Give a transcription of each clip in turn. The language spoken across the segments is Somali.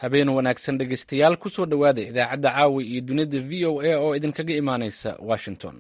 habeen wanaagsan dhegeystayaal kusoo dhowaada idaacadda caawi iyo dunida v o a oo idinkaga imaaneysa washington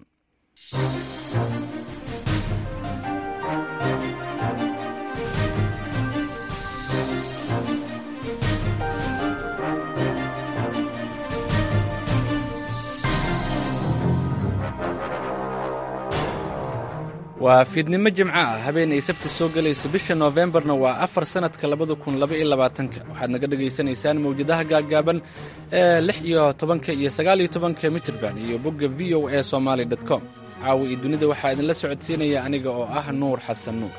waa fiidnimo jimco ah habeen ay sabti soo gelaysa bisha noofembarna waa afar sannadka labada kun laba iyo labaatanka waxaad naga dhagaysanaysaan mawjadaha gaaggaaban ee lix iyo tobanka iyo sagaal iyo tobanka mitrban iyo bogga v o a somaali dot com caawi iyo dunida waxaa idinla socodsiinaya aniga oo ah nuur xasan nuur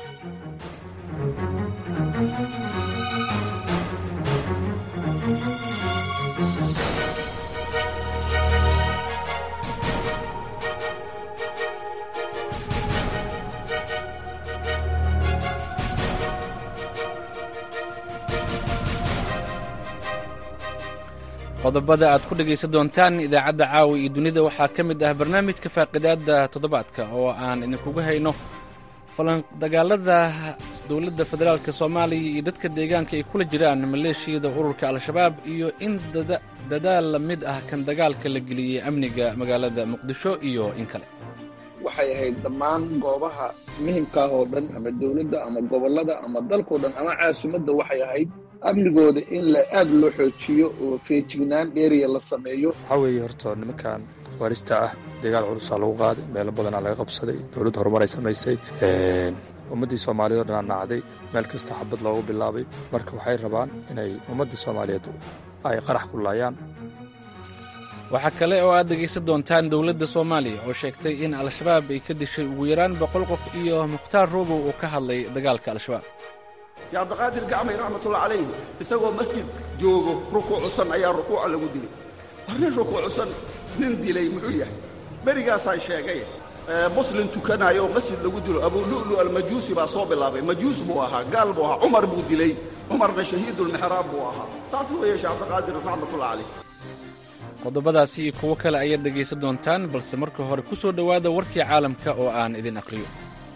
qodobada aad ku dhegaysan doontaan idaacadda caawi iyo dunida waxaa ka mid ah barnaamijka faaqidaadda toddobaadka oo aan idinkugu hayno dagaalada dowladda federaalk soomaaliya iyo dadka deegaanka ay kula jiraan maleeshiyada ururka al-shabaab iyo in dadaal la mid ah kan dagaalka la geliyey amniga magaalada muqdisho iyo in kale waxay ahayd dhammaan goobaha muhimkaah oo dhan ama dowladda ama gobollada ama dalkao dhan ama caasimadda waxay ahayd amnigooda in la aad loo xoojiyo oo feejignaan dheeriya la sameeyo waxaa weeye horta nimankan waarista ah dagaal culusaa lagu qaaday meelo badanaa laga qabsaday dowladda horumaray samaysay ummaddii soomaaliyeed oo dhanaa nacday meel kasta xabad loogu bilaabay marka waxay rabaan inay ummaddii soomaaliyeed ay qarax ku laayaan waxaa kale oo aad dhegaysan doontaan dowladda soomaaliya oo sheegtay in al-shabaab ay ka dishay ugu yaraan boqol qof iyo mukhtaar roobow oo ka hadlay dagaalka al-shabaab sheekh cabdiqaadir gacmay raxmatullahi calayh isagoo masjid joogo rukuucsan ayaa rukuuca lagu dilay war nin rukuucsan nin dilay muxuu yahay berigaasaan sheegay muslim tukanayo masjid lagu dilo abulu'lu almajuusi baa soo bilaabay majuus buu ahaa gaal buu ahaa cumar buu dilay cumarna shahiidulmixraab buu ahaa saas weeye sheekh cabdiqaadir raxmatullahi calayh qodobadaasi iyo kuwo kale ayaad dhegaysan doontaan balse marka hore ku soo dhowaada warkii caalamka oo aan idin aqriyo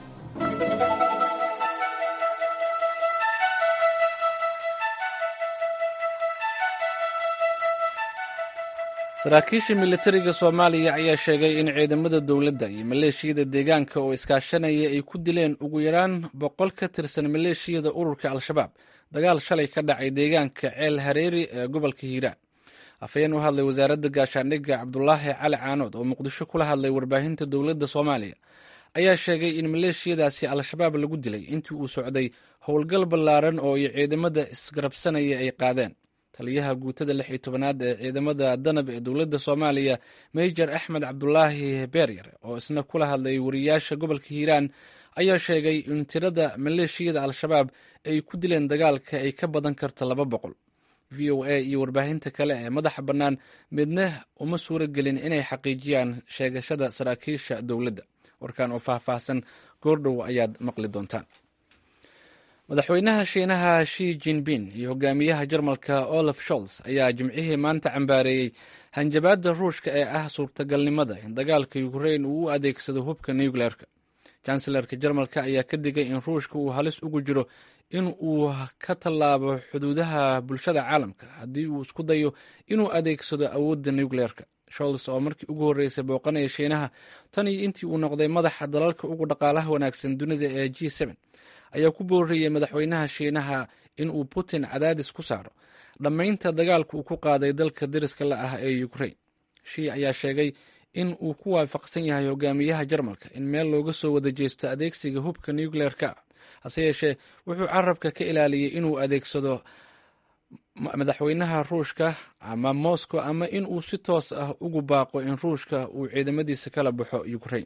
saraakiisha militariga soomaaliya ayaa sheegay in ciidamada dowladda iyo maleeshiyada deegaanka oo iskaashanaya ay ku dileen ugu yaraan boqol ka tirsan maleeshiyada ururka al-shabaab dagaal shalay ka dhacay deegaanka ceel hareeri ee gobolka hiiraan afhayeen u hadlay wasaaradda gaashaandhigga cabdulaahi cali caanood oo muqdisho kula hadlay warbaahinta dowladda soomaaliya ayaa sheegay in maleeshiyadaasi al-shabaab lagu dilay intii uu socday howlgal ballaaran oo iyo ciidamada isgarabsanaya ay qaadeen taliyaha guutada lix iyo tobanaad ee ciidamada danab ee dowladda soomaaliya mejor axmed cabdulaahi beryar oo isna kula hadlay wariyaasha gobolka hiiraan ayaa sheegay in tirada maleeshiyada al-shabaab ay ku dileen dagaalka ay ka badan karto laba boqol v o a iyo warbaahinta kale ee madaxa bannaan midna uma suuro gelin inay xaqiijiyaan sheegashada saraakiisha dowladda warkan oo faahfaahsan goordhow ayaad maqli doontaan madaxweynaha shiinaha shi jinping iyo hogaamiyaha jarmalka olaf sholz ayaa jimcihii maanta cambaareeyey hanjabaadda ruushka ee ah suurtagalnimada in dagaalka ukrain uu u adeegsado hubka nucleerka janselarka jarmalka ayaa ka digay in ruushka uu halis ugu jiro in uu ka tallaabo xuduudaha bulshada caalamka haddii uu isku dayo inuu adeegsado awoodda nucleerka sholz oo markii ugu horreysay booqanaya shiinaha tan iyo intii uu noqday madaxa dalalka ugu dhaqaalaha wanaagsan dunida ee g ayaa ku booriyey madaxweynaha shiinaha in uu putin cadaadis ku saaro dhammaynta dagaalka uu ku qaaday dalka dariska la ah ee ukrain shi ayaa sheegay in uu ku waafaqsan yahay hogaamiyaha jarmalka in meel looga soo wada jeesto adeegsiga hubka nucleer-ka ah hase yeeshee wuxuu carabka ka ilaaliyey inuu adeegsado madaxweynaha ruushka ama moscow ama in uu si toos ah ugu baaqo in ruushka uu ciidamadiisa kala baxo ukrain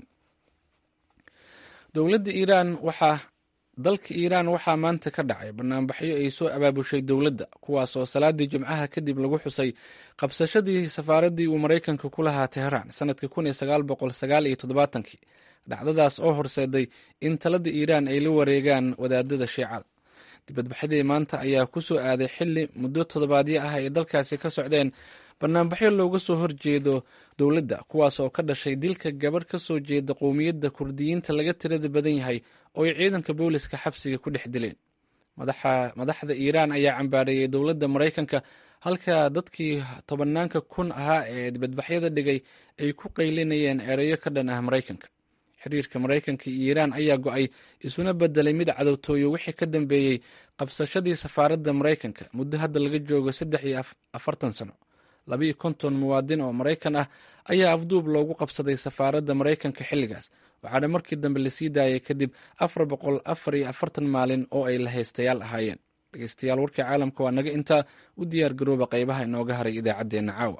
dowladda iiraan waxaa dalka iiraan waxaa maanta ka dhacay banaanbaxyo ay soo abaabushay dowladda kuwaas oo salaadii jimcaha kadib lagu xusay qabsashadii safaaraddii uu maraykanka ku lahaa teheraan sanadkii kun iyo sagaal boqol sagaal iyo toddobaatankii dhacdadaas oo horseeday in talada iiraan ay la wareegaan wadaadada shiicada dibadbaxyadii maanta ayaa ku soo aaday xili muddo toddobaadyo ah ay dalkaasi ka socdeen banaanbaxyo looga soo horjeedo dowladda kuwaas oo ka dhashay dilka gabadh ka soo jeeda qowmiyadda kurdiyiinta laga tirada badan yahay oo ay ciidanka booliska xabsiga ku dhex dileen madaxda iiraan ayaa cambaareeyey dowladda maraykanka halka dadkii tobanaanka kun ahaa ee dibadbaxyada dhigay ay ku qaylinayeen ereyo ka dhan ah maraykanka xiriirka maraykanka iyo iiraan ayaa go-ay isuna bedelay mid cadowtooyo wixii ka dambeeyey qabsashadii safaaradda maraykanka muddo hadda laga joogo saddex iyo afartan sano labiiyo konton muwaadin oo maraykan ah ayaa afduub loogu qabsaday safaaradda maraykanka xilligaas waxaana markii dambe lasii daayay kadib afar boqol afar iyo afartan maalin oo ay lahaystayaal ahaayeen dhegeystayaal warkii caalamka waa naga intaa u diyaar garooba qaybaha inooga haray idaacaddeenna caawa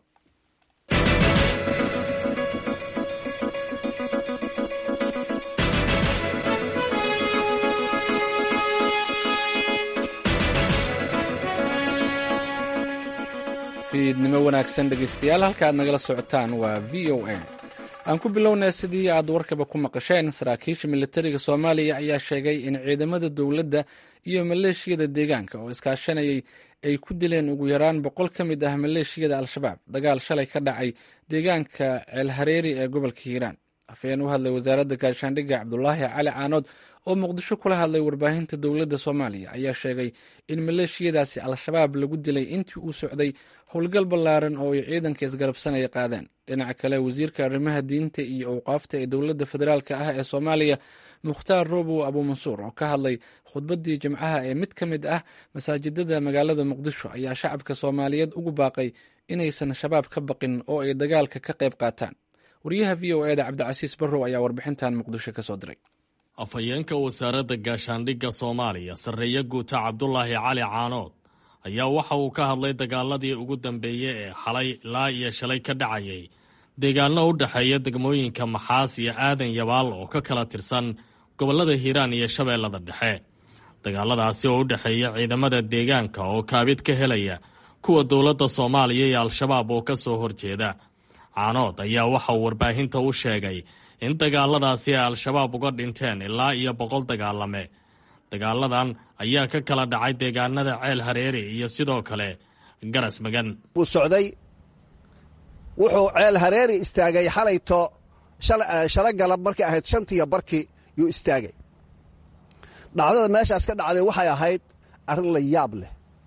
fiidnimo wanaagsan dhegeystayaal halka aad nagala socotaan waa v o a aan ku bilownay sidii aad warkaba ku maqasheen saraakiisha militariga soomaaliya ayaa sheegay in ciidamada dowladda iyo maleeshiyada deegaanka oo iskaashanayay ay ku dileen ugu yaraan boqol ka mid ah maleeshiyada al-shabaab dagaal shalay ka dhacay deegaanka ceelhareeri ee gobolka hiiraan afayeen u hadlay wasaaradda gaashaandhigga cabdulaahi cali caanood oo muqdisho kula hadlay warbaahinta dowladda soomaaliya ayaa sheegay in maleeshiyadaasi al-shabaab lagu dilay intii uu socday howlgal ballaaran oo ay ciidanka isgarabsanaya qaadeen dhinaca kale wasiirka arrimaha diinta iyo awqaafta ee dowladda federaalka ah ee soomaaliya mukhtaar robow abuumansuur oo ka hadlay khudbaddii jimcaha ee mid ka mid ah masaajidada magaalada muqdisho ayaa shacabka soomaaliyeed ugu baaqay inaysan shabaab ka baqin oo ay dagaalka ka qayb qaataan wariyaha v o eda cabdicasiis barrow ayaa warbixintan muqdisho ka soo diray afhayeenka wasaaradda gaashaandhigga soomaaliya sarreeye guuta cabdulaahi cali caanood ayaa waxa uu ka hadlay dagaaladii ugu dambeeyey ee xalay ilaa iyo shalay ka dhacayay deegaano u dhexeeya degmooyinka maxaas iyo aadan yabaal oo ka kala tirsan gobollada hiiraan iyo shabeellada dhexe dagaaladaasi oo u dhexeeya ciidamada deegaanka oo kaabid ka helaya kuwa dowladda soomaaliya iyo al-shabaab oo ka soo horjeeda caanood ayaa waxa uu warbaahinta u sheegay in dagaaladaasi ay al-shabaab uga dhinteen ilaa iyo boqol dagaalame dagaaladan ayaa ka kala dhacay deegaanada ceel hareeri iyo sidoo kale garas magan wuu socday wuxuu ceel hareeri istaagay xalayto shalo galab markay ahayd shantiiyo barkii yuu istaagay dhacdada meeshaas ka dhacday waxay ahayd arrin la yaab leh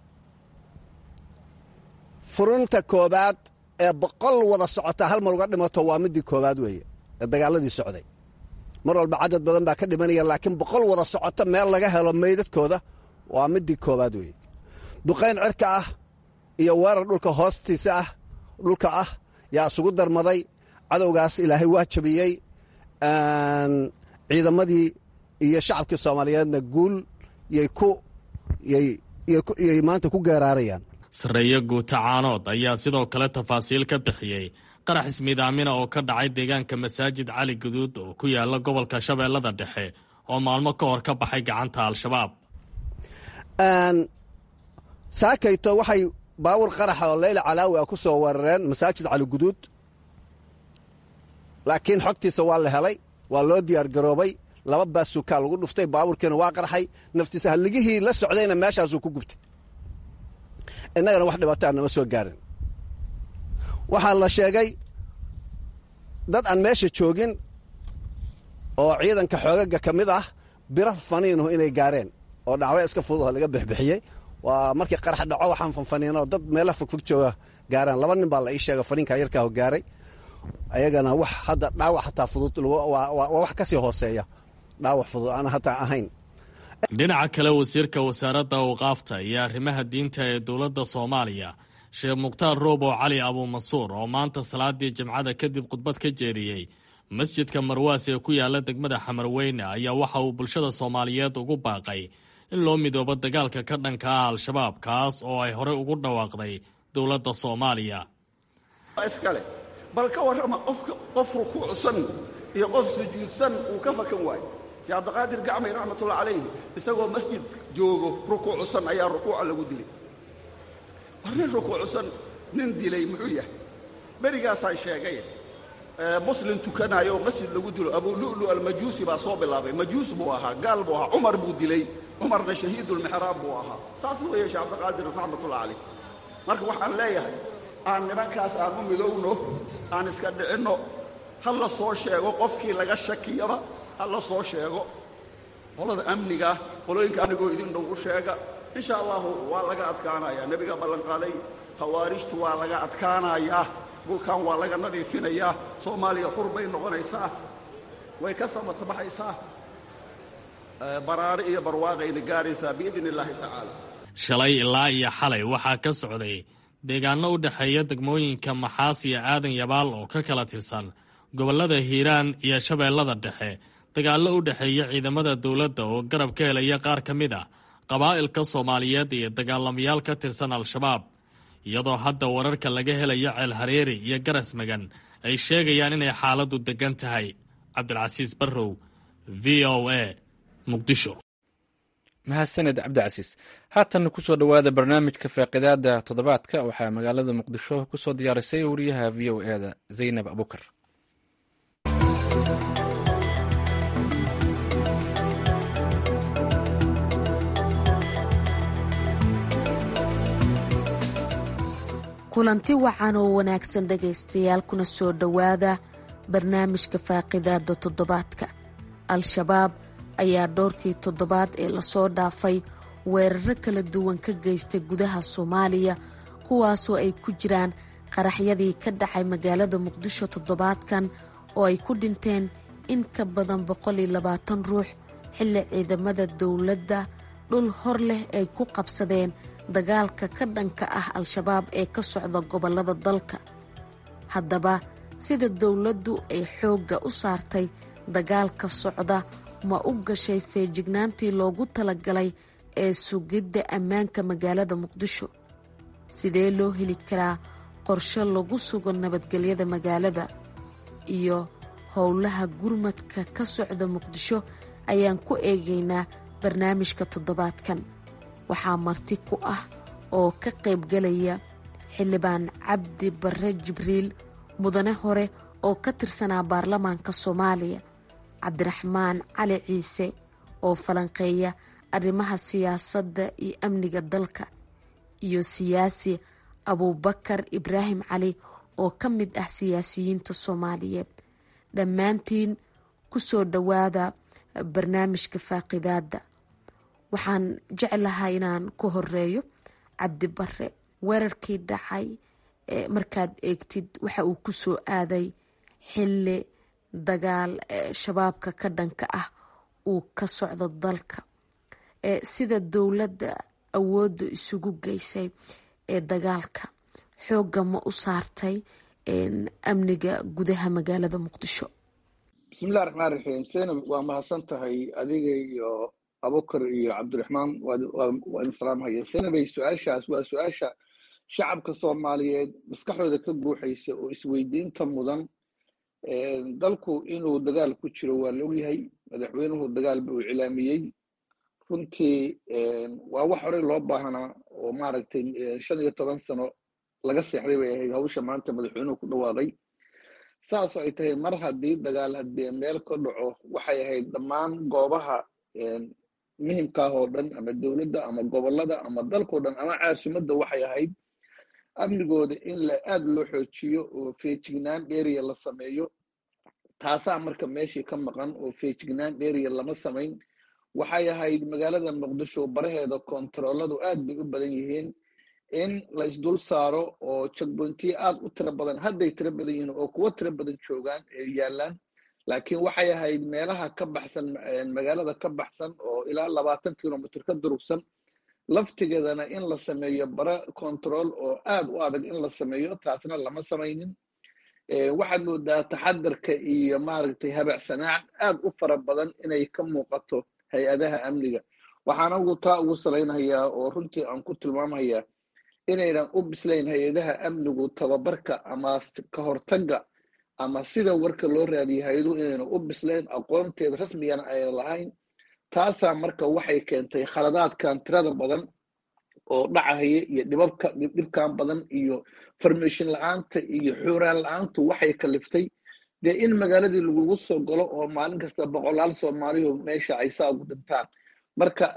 furunta koobaad ee boqol wada socota hal mar uga dhimato waa midii koobaad weeye ee dagaaladii socday mar walba cadad badan baa ka dhimanaya laakiin boqol wada socota meel laga helo meydadkooda waa midii koobaad weeye duqayn cirka ah iyo weerar dhulka hoostiisa ah dhulka ah yaa isugu darmaday cadowgaas ilaahay waa jabiyey ciidamadii iyo shacabkii soomaaliyeedna guul yay maanta ku geeraarayaan sarreeye guuta caanood ayaa sidoo kale tafaasiil ka bixiyey qarax ismiidaamina oo ka dhacay deegaanka masaajid cali guduud oo ku yaala gobolka shabeellada dhexe oo maalmo ka hor ka baxay gacanta al-shabaab saakayto waxay baawur qaraxa oo leyla calaawi ah ku soo weerareen masaajid cali guduud laakiin xogtiisa waa la helay waa loo diyaar garoobay laba baasuukaa lagu dhuftay baabuurkiina waa qarxay naftiisa halligihii la socdayna meeshaasuu ku gubtay innagana wax dhibaataa nama soo gaarin waxaa la sheegay dad aan meesha joogin oo ciidanka xoogaga ka mid ah biro faniinuhu inay gaareen oo dhacwa iska fududoo laga bixbixiyey waa markii qarax dhaco waxaan fanfaniino dad meela fogfog jooga gaaraan laba nin baa la ii sheega faniinka yarkaaho gaaray ayagana wax hadda dhaawac hataa fudud waa wax ka sii hooseeya dhaawac fudud aan hataa ahayn dhinaca kale wasiirka wasaaradda awqaafta iyo arrimaha diinta ee dowladda soomaaliya sheekh mukhtaar roobow cali abuumansuur oo maanta salaadii jimcada kadib khudbad ka jeediyey masjidka marwaas ee ku yaala degmada xamarweyne ayaa waxa uu bulshada soomaaliyeed ugu baaqay in loo midoobo dagaalka ka dhanka ah al-shabaab kaas oo ay horey ugu dhawaaqday dowladda soomaaliya iskale bal ka warrama qofka qof rukuucsan iyo qof sujuudsan uu ka fakan waayo sheekh cabdiqaadir gacmay raxmatullah calayhi isagoo masjid joogo rukuucsan ayaa rukuuca lagu dilay war nin rukuucsan nin dilay muxuu yahay berigaasaan sheegay muslim tukanayo oo masjid lagu dilo abulu'lu almajuusi baa soo bilaabay majuus buu ahaa gaal buu ahaa cumar buu dilay cumarna shahiidulmixraab buu ahaa saas weeye sheekh cabdiqaadir raxmatullah calayh marka waxaan leeyahay aan nimankaas aan u midowno aan iska dhicinno ha la soo sheego qofkii laga shakiyaba ha la soo sheego qolada amniga qolooyinka amnigoo idin dhow u sheega insha allahu waa laga adkaanaya nebiga ballanqaaday khawaarijtu waa laga adkaanayaa dhulkan waa laga nadiifinayaa soomaaliya xur bay noqonaysaa way ka samatabaxaysaa baraari iyo barwaaqayna gaaraysaa biidni illaahi tacaala shalay ilaa iyo xalay waxaa ka socday deegaano u dhexeeya degmooyinka maxaas iyo aadan yabaal oo ka kala tirsan gobollada hiiraan iyo shabeellada dhexe dagaallo u dhexeeya ciidamada dowladda oo garab ka helaya qaar ka mid a qabaa'ilka soomaaliyeed iyo dagaalamayaal ka tirsan al-shabaab iyadoo hadda wararka laga helayo ceel hareeri iyo garas magan ay sheegayaan inay xaaladdu deggan tahay cabdilcasiis barrow v o a muqdisho mahadsaned cabdicasiis haatanna kusoo dhowaada barnaamijka faaqidaada toddobaadka waxaa magaalada muqdisho kusoo diyaarisay wariyaha v o e da zaynab abukar kulanti wacan oo wanaagsan dhegaystayaal kuna soo dhowaada barnaamijka faaqidaada toddobaadka al-shabaab ayaa dhowrkii toddobaad ee lasoo dhaafay weeraro kala duwan ka geystay gudaha soomaaliya kuwaasoo ay ku jiraan qaraxyadii ka dhacay magaalada muqdisho toddobaadkan oo ay ku dhinteen in ka badan boqoliyo labaatan ruux xilli ciidamada dowladda dhul hor leh ay ku qabsadeen dagaalka ka dhanka ah al-shabaab ee ka socda gobollada dalka haddaba sida dowladdu ay xoogga u saartay dagaalka socda ma u gashay feejignaantii loogu talagalay ee sugidda ammaanka magaalada muqdisho sidee loo heli karaa qorshe lagu sugo nabadgelyada magaalada iyo howlaha gurmadka ka socda muqdisho ayaan ku eegaynaa barnaamijka toddobaadkan waxaa marti ku ah oo ka qaybgalaya xildhibaan cabdi barre jibriil mudane hore oo ka tirsanaa baarlamaanka soomaaliya cabdiraxmaan cali ciise oo falanqeeya arrimaha siyaasadda iyo amniga dalka iyo siyaasi abuubakar ibraahim cali oo ka mid ah siyaasiyiinta soomaaliyeed dhammaantiin ku soo dhowaada barnaamijka faaqidaadda waxaan jeclahay inaan ku horeeyo cabdi bare weerarkii dhacay markaad eegtid waxa uu ku soo aaday xilli dagaal shabaabka ka dhanka ah uu ka socdo dalka sida dowladda awoodda isugu geysay ee dagaalka xoogga ma u saartay amniga gudaha magaalada muqdisho bismillahi raxmaan raxiim zaynab waa mahadsan tahay adiga iyo abukar iyo cabdiraxmaan waan islaamhaya zaynabay su-aashaas waa su-aasha shacabka soomaaliyeed maskaxdooda ka buuxaysa oo isweydiinta mudan dalku inuu dagaal ku jiro waa la ogyahay madaxweynuhu dagaal buu cilaamiyey runtii waa wax horey loo baahanaa oo maaragtay shan iyo toban sano laga seexday bay ahayd hawsha maanta madaxweynuhu ku dhawaaday saasoo ay tahay mar haddii dagaal haddii meel ka dhaco waxay ahayd dhammaan goobaha muhimkaah oo dhan ama dowladda ama gobollada ama dalkao dhan ama caasimadda waxay ahayd amnigooda in la aada loo xoojiyo oo feejignaan dheeriya la sameeyo taasaa marka meeshii ka maqan oo feejignaan dheeriya lama samayn waxay ahayd magaalada muqdisho baraheeda kontarooladu aad bay u badan yihiin in la isdul saaro oo jagboontiye aad u tiro badan hadday tiro badan yihiin oo kuwo tiro badan joogaan ee yaallaan laakiin waxay ahayd meelaha ka baxsan magaalada ka baxsan oo ilaa labaatan kilomitr ka durugsan laftigeedana in la sameeyo bara control oo aad u adag in la sameeyo taasna lama samaynin waxaad moodaa taxadarka iyo maaragtay habacsanaac aad u fara badan inay ka muuqato hay-adaha amniga waxaana ugu taa ugu salaynayaa oo runtii aan ku tilmaamayaa inaynan u bislayn hay-adaha amnigu tababarka ama ka hortagga ama sida warka loo raadiya hay-aduhu inaynan u bislayn aqoonteeda rasmigana aynan lahayn taasaa marka waxay keentay khaladaadkan tirada badan oo dhacahaya iyo dhibabka dhibkan badan iyo farmation la-aanta iyo xuuraan la-aantu waxay kaliftay dee in magaaladii lagugu soo galo oo maalin kasta boqolaal soomaalihu meesha ay saa ugu dhintaan marka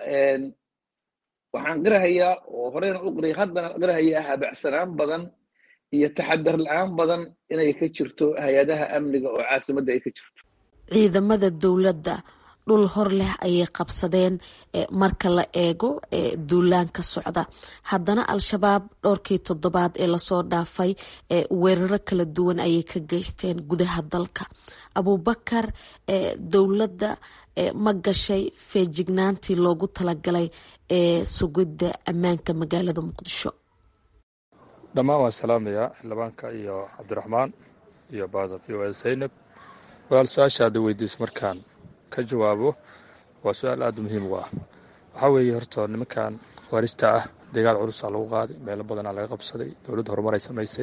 waxaan qirahayaa oo horeyna u qiray haddana qirahayaa habacsanaan badan iyo taxadar la-aan badan inay ka jirto hay-adaha amniga oo caasimadda ay ka jirto ciidamada dowladda dhul hor leh ayay qabsadeen marka la eego duulaanka socda haddana al-shabaab dhowrkii toddobaad ee lasoo dhaafay weeraro kala duwan ayay ka geysteen gudaha dalka abuubakar dowladda ma gashay feejignaantii loogu talagalay ee sugidda ammaanka magaalada muqdisho dhammaan waan salaamayaa xildhibaanka iyo cabdiraxmaan iyo baada v o zaynab walaal su-aasha aada weydiiso markaan ka jawaabo waa su-aal aada muhiim u ah waxaa weeye horta nimankan khawaarista ah dagaal culusaa lagu qaaday meelo badanaa laga qabsaday dowladda horumar ay samaysay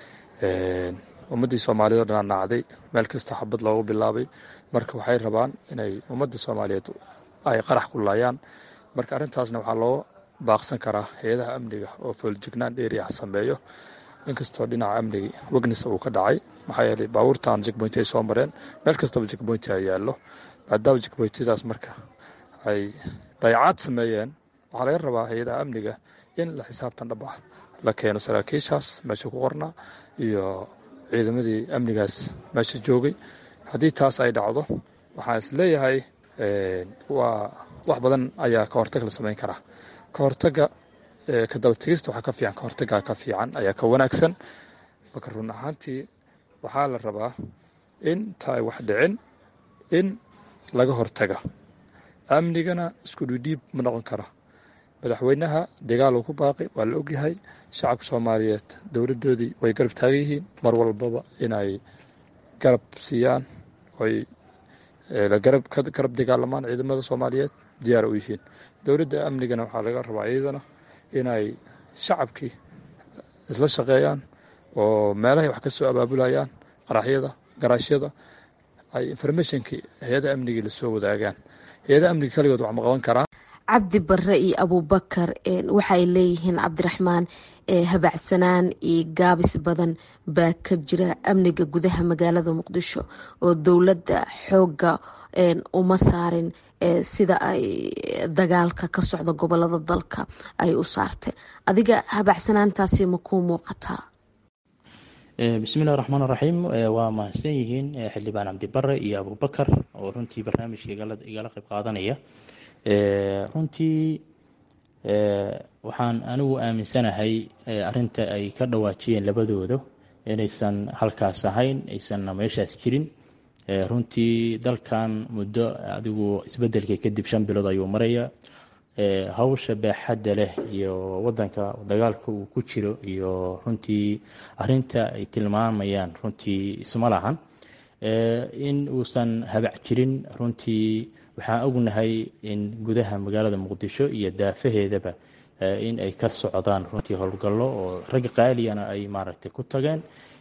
ummaddii soomaaliyed o dhanaa nacday meel kasta xabad loogu bilaabay marka waxay rabaan inay ummadda soomaaliyeed ay qarax ku laayaan marka arrintaasna waxaa loo baaqsan karaa hay-adaha amniga oo fooljignaan dheeriah sameeyo inkastoo dhinaca amnigi wegnes uu ka dhacay maxaa yeelay baabuurtan jekboynti ay soo mareen meel kastaba jekboynti ay yaallo maadaama jekboyntadaas marka ay dayacaad sameeyeen waxaa laga rabaa hay-adaha amniga in la xisaabtan dhab ah la keeno saraakiishaas meesha ku qornaa iyo ciidamadii amnigaas meesha joogay haddii taas ay dhacdo waxaan is leeyahay waa wax badan ayaa ka hortag la samayn karaa ka hortaga ka dabategista waxaa ka fiican ka hortagaa ka fiican ayaa ka wanaagsan marka run ahaantii waxaa la rabaa in ta ay wax dhicin in laga hortaga amnigana isku dhidhiib ma noqon kara madaxweynaha dagaal uu ku baaqay waa la ogyahay shacabka soomaaliyeed dowladdoodii way garab taagan yihiin mar walbaba inay garab siiyaan oy garab dagaalamaan ciidamada soomaaliyeed diyaar u yihiin dowladda amnigana waxaa laga rabaa iyadana inay shacabkii isla shaqeeyaan oo meelahay wax ka soo abaabulayaan qaraxyada garaashyada ay informationkii hay-ada amnigii lasoo wadaagaan hay-ada amniga kaligood wax ma qaban karaan cabdi barre iyo abuubakar waxay leeyihiin cabdiraxmaan habacsanaan iyo gaabis badan baa ka jira amniga gudaha magaalada muqdisho oo dowladda xoogga uma saarin sida ay dagaalka ka socda gobolada dalka ay u saartay adiga habacsanaantaasi ma kuu muuqataa bismillahi raxmaan raxiim waa mahadsan yihiin xildhibaan cabdibare iyo abuubakar oo runtii barnaamijka igala qayb qaadanaya runtii waxaan anigu aaminsanahay arinta ay ka dhawaajiyeen labadooda inaysan halkaas ahayn aysanna meeshaas jirin runtii dalkan muddo adigu isbedelka kadib shan bilood ayuu maraya hawsha baaxadda leh iyo wadanka dagaalka uu ku jiro iyo runtii arinta ay tilmaamayaan runtii isma lahan in uusan habac jirin runtii waxaan ognahay in gudaha magaalada muqdisho iyo daafaheedaba in ay ka socdaan runtii howlgallo oo rag qaaliyana ay maaragtay ku tageen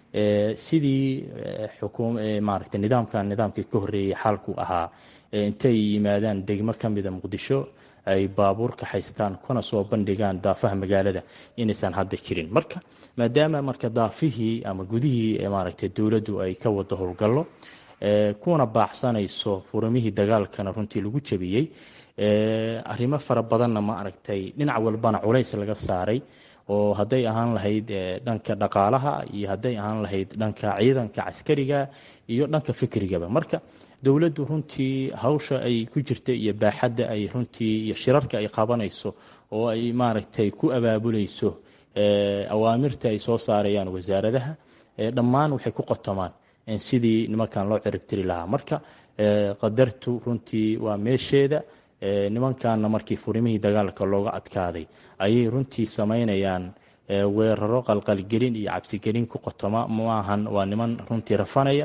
sidii maaragtay nidaamkan nidaamkii ka horreeyay xaalku ahaa intay yimaadaan degmo ka mida muqdisho ay baabuur ka haystaan kuna soo bandhigaan daafaha magaalada inaysan hadda jirin marka maadaama marka daafihii ama gudihii maaragtay dowladdu ay ka wado howlgallo kuna baaxsanayso furamihii dagaalkana runtii lagu jabiyey arrimo fara badanna ma aragtay dhinac walbana culays laga saaray oo hadday ahaan lahayd dhanka dhaqaalaha iyo hadday ahaan lahayd dhanka ciidanka caskariga iyo dhanka fikrigaba marka dowladdu runtii hawsha ay ku jirta iyo baaxadda ay runtii iyo shirarka ay qabanayso oo ay maaragtay ku abaabulayso awaamirta ay soo saarayaan wasaaradaha dhammaan waxay ku qotomaan sidii nimankan loo ciribtiri lahaa marka qadartu runtii waa meesheeda nimankanna markii furimihii dagaalka looga adkaaday ayay runtii samaynayaan weeraro qalqalgelin iyo cabsigelin ku qotoma maahan waa niman runtii rafanaya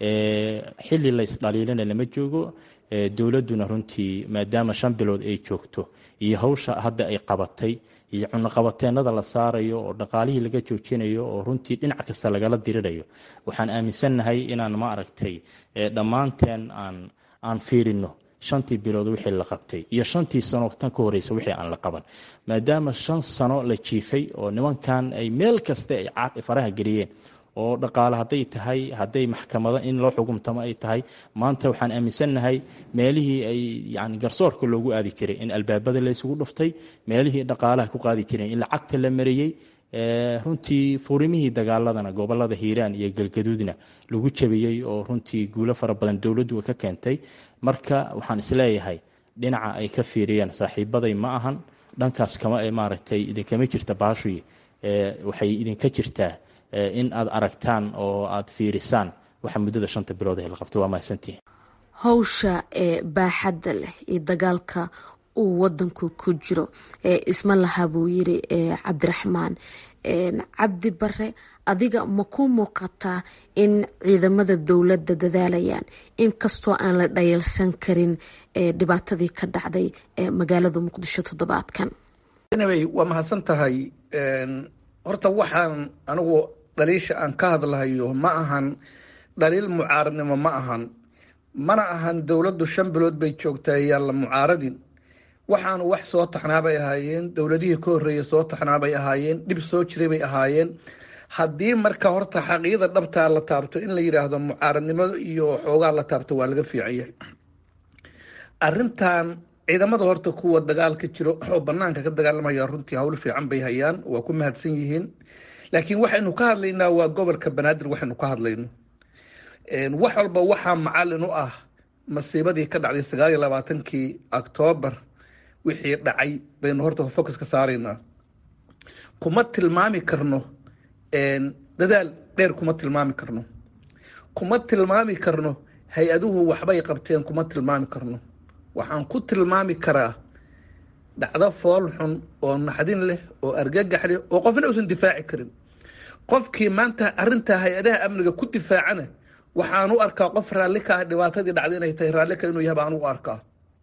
xili laysdhaliilana lama joogo dowladduna runtii maadaama shan bilood ay joogto iyo hawsha hadda ay qabatay iyo cunoqabateenada la saarayo oo dhaqaalihii laga joojinayo oo runtii dhinac kasta lagala dirirayo waxaan aaminsannahay inaan ma aragtay dhammaanteen aan aan fiirino shantii bilood wixii la qabtay iyo shantii sano tan ka horeysa wixii aan la qaban maadaama shan sano la jiifay oo nimankan ay meel kasta ay faraha geliyeen oo dhaqaale hadday tahay hadday maxkamado in loo xukumtamo ay tahay maanta waxaan aaminsannahay meelihii ay yani garsoorka loogu aadi jiray in albaabada laysugu dhuftay meelihii dhaqaalaha ku qaadi jireen in lacagta la mariyey runtii furimihii dagaaladana gobolada hiiraan iyo galgaduudna lagu jabiyey oo runtii guulo fara badan dowladdu ka keentay marka waxaan isleeyahay dhinaca ay ka fiiriyaan saaxiibaday ma ahan dhankaas kama maaragtay idinkama jirta baashii waxay idinka jirtaa in aad aragtaan oo aad fiirisaan waxa muddada shanta bilood ee la qabto waa mahadsantihin hawsha ee baaxadda leh iyo dagaalka uu wadanku ku jiro isma laha buu yiri cabdiraxmaan cabdi bare adiga ma ku muuqataa in ciidamada dowladda dadaalayaan inkastoo aan la dhayalsan karin dhibaatadii ka dhacday magaalada muqdisho toddobaadkan waa mahadsan tahay horta waxaan anigu dhaliisha aan ka hadlahayo ma ahan dhaliil mucaaradnimo ma ahan mana ahan dowladdu shan bilood bay joogtaa yaan la mucaaradin waxaanu wax soo taxnaabay ahaayeen dowladihii ka horreeyay soo taxnaabay ahaayeen dhib soo jiray bay ahaayeen haddii marka horta xaqiiqda dhabtaa la taabto in la yidhaahdo mucaaradnimada iyo xoogaa la taabto waa laga fiican yahay arrintan ciidamada horta kuwa dagaalka jiro oo banaanka ka dagaalamaya runtii hawl fiican bay hayaan waa ku mahadsan yihiin laakiin waxaynu ka hadlaynaa waa gobolka banaadir waxaynu ka hadlayno wax walba waxaa macalin u ah masiibadii ka dhacday sagaal iyo labaatankii octoobar wixii dhacay baynu horta focus ka saaraynaa kuma tilmaami karno dadaal dheer kuma tilmaami karno kuma tilmaami karno hay-aduhu waxbay qabteen kuma tilmaami karno waxaan ku tilmaami karaa dhacdo fool xun oo naxdin leh oo argagax leh oo qofna uusan difaaci karin qofkii maanta arintaa hay-adaha amniga ku difaacana waxaan u arkaa qof raalli ka ah dhibaatadii dhacday inay tahay raallika inuu yahay baan u arkaa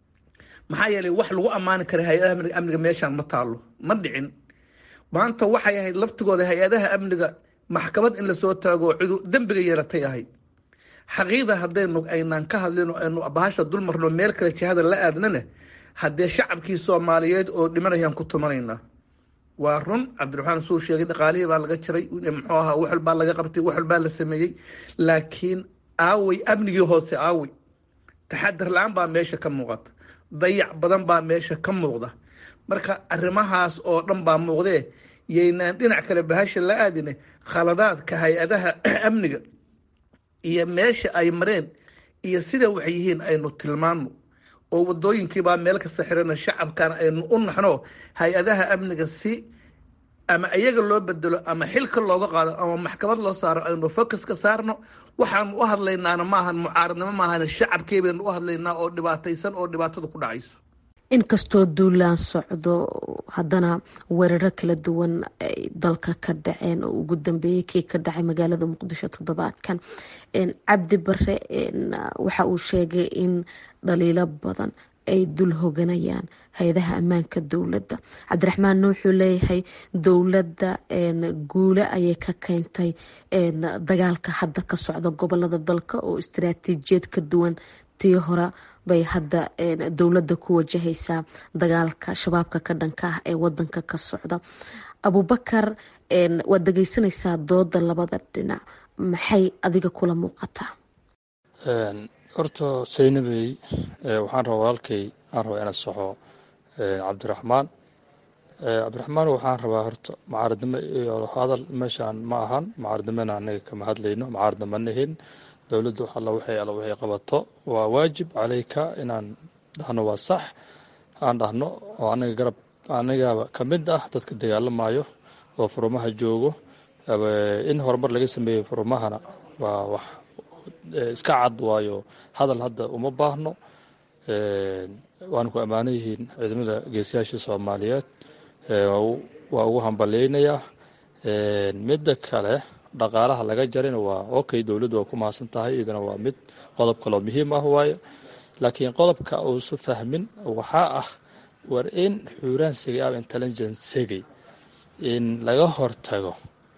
maxaa yeelay wax lagu ammaani kara hay-adaha amniga meeshaan ma taalo ma dhicin maanta waxay ahayd laftigooda hay-adaha amniga maxkamad in lasoo taago cidu dembiga yeelatay ahayd xaqiiqda haddaynu aynaan ka hadlino aynu bahasha dulmarno meel kale jihada la aadnana haddee shacabkii soomaaliyeed oo dhimanayaan ku tumanaynaa waa run cabdiraxmaan suu sheegay dhaqaalihii baa laga jiray muxuu ahaa wax walbaa laga qabtay wax walbaa la sameeyey laakiin aawey amnigii hoose aawey taxadar la-aan baa meesha ka muuqata dayac badan baa meesha ka muuqda marka arrimahaas oo dhan baa muuqdee yaynaan dhinac kale bahasha la aadine khaladaadka hay-adaha amniga iyo meesha ay mareen iyo sida waxay yihiin aynu tilmaano oo wadooyinkiibaa meel kasta xirana shacabkana aynu u naxno hay-adaha amniga si ama iyaga loo bedelo ama xilka looga qaado ama maxkamad loo saaro aynu focus ka saarno waxaanu u hadlaynaana maahan mucaaradnimo maahan shacabkii baynu u hadlaynaa oo dhibaataysan oo dhibaatada ku dhacayso inkastoo duulaan socdo haddana weeraro kala duwan ay dalka ka dhaceen oo ugu dambeeyey kii ka dhacay magaalada muqdisho toddobaadkan cabdi bare waxa uu sheegay in dhaliilo badan ay dul hoganayaan hay-adaha ammaanka dowladda cabdiraxmaanna wuxuu leeyahay dowladda guule ayay ka keentay dagaalka hadda ka socda gobolada dalka oo istaraatiijiyad ka duwan tii hore bay hadda dowladda ku wajahaysaa dagaalka shabaabka ka dhanka ah ee wadanka ka socda abubakar waad dhegeysanaysaa dooda labada dhinac maxay adiga kula muuqataa horta saynabey waxaan rabaa walaalkay aan rabaa inaan saxo cabdiraxmaan cabdiraxmaan waxaan rabaa horta mucaaradnimo iyo hadal meeshaan ma ahan mucaaradnimona anaga kama hadlayno mucaaradna ma nihin dowladdu alla waxay alla waxay qabato waa waajib calayka inaan dhahno waa sax aan dhahno oo anaga garab anagaba ka mid ah dadka dagaalamayo oo furumaha joogo in horumar laga sameeyo furumahana waa wax iska cad waayo hadal hadda uma baahno waana ku ammaano yihiin ciidamada geesiyaasha soomaaliyeed waa ugu hambalyeynayaa midda kale dhaqaalaha laga jarina waa okay dowladdu waa ku mahadsan tahay iyadana waa mid qodob kaloo muhiim ah waayo laakiin qodobka uusu fahmin waxaa ah war in xuuraansigay ama intelligencegay in laga hortago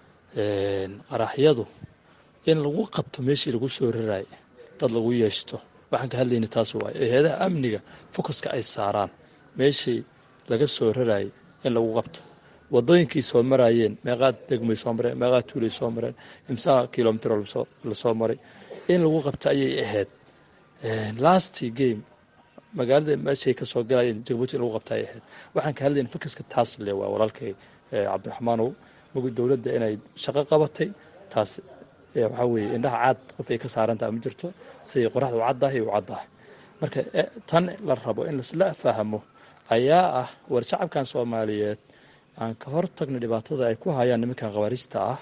qaraxyadu in lagu qabto meeshii lagu soo raraay dad lagu yeeshto waxaan ka hadlayna taas waayo hay-adaha amniga focuska ay saaraan meeshii laga soo raraayay in lagu qabto wadooyinkii soo maraayeen meeqaa degmay soo mareen meeqaa tuulay soo mareen imsaa kilomitr lasoo maray in lagu qabto ayay ahayd last game magaalada meeshay kasoo galayeen jabuuti in lagu qabta ay ahayd waxaan ka hadlayna focuska taas le waa walaalkay cabdiraxmaanow mogi dowladda inay shaqo qabatay taas waxaa weeye indhaha caad qof ay ka saarantaha ma jirto siday qoraxda u caddahay u caddahay marka tan la rabo in laisla fahmo ayaa ah war shacabkan soomaaliyeed aan ka hor tagna dhibaatada ay ku hayaan nimankan khawaariijta ah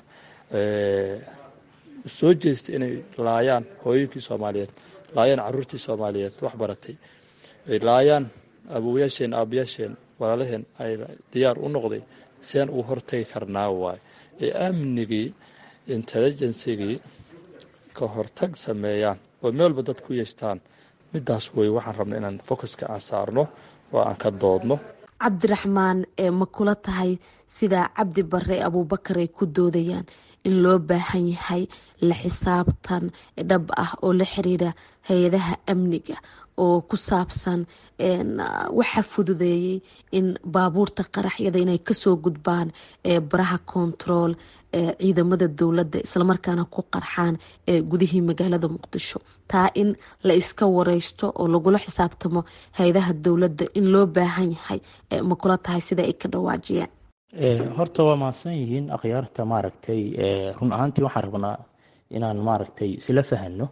soo jeestay inay laayaan hooyinkii soomaaliyeed laayaan caruurtii soomaaliyeed wax baratay ay laayaan awowayaasheen aabayaasheen walaalaheen ay diyaar u noqday siaan ugu hortagi karnaa waay ee amnigii intelligencigii ka hortag sameeyaan oo meel walba dad ku yeeshtaan midaas wey waxaan rabna inaan focuska aan saarno oo aan ka doodno cabdiraxmaan ee ma kula tahay sidaa cabdi bare abuubakar ay ku doodayaan in loo baahan yahay la xisaabtan dhab ah oo la xiriira hay-adaha amniga oo ku saabsan waxa fududeeyey in baabuurta qaraxyada inay kasoo gudbaan baraha kontarool ciidamada dowladda islamarkaana ku qarxaan gudihii magaalada muqdisho taa in la iska wareysto oo lagula xisaabtamo hay-adaha dowladda in loo baahan yahay ma kula tahay sida ay ka dhawaajiyaan horta waa mahadsan yihiin akhyaarta maaragtay run ahaantii waxaan rabnaa inaan maaragtay isla fahano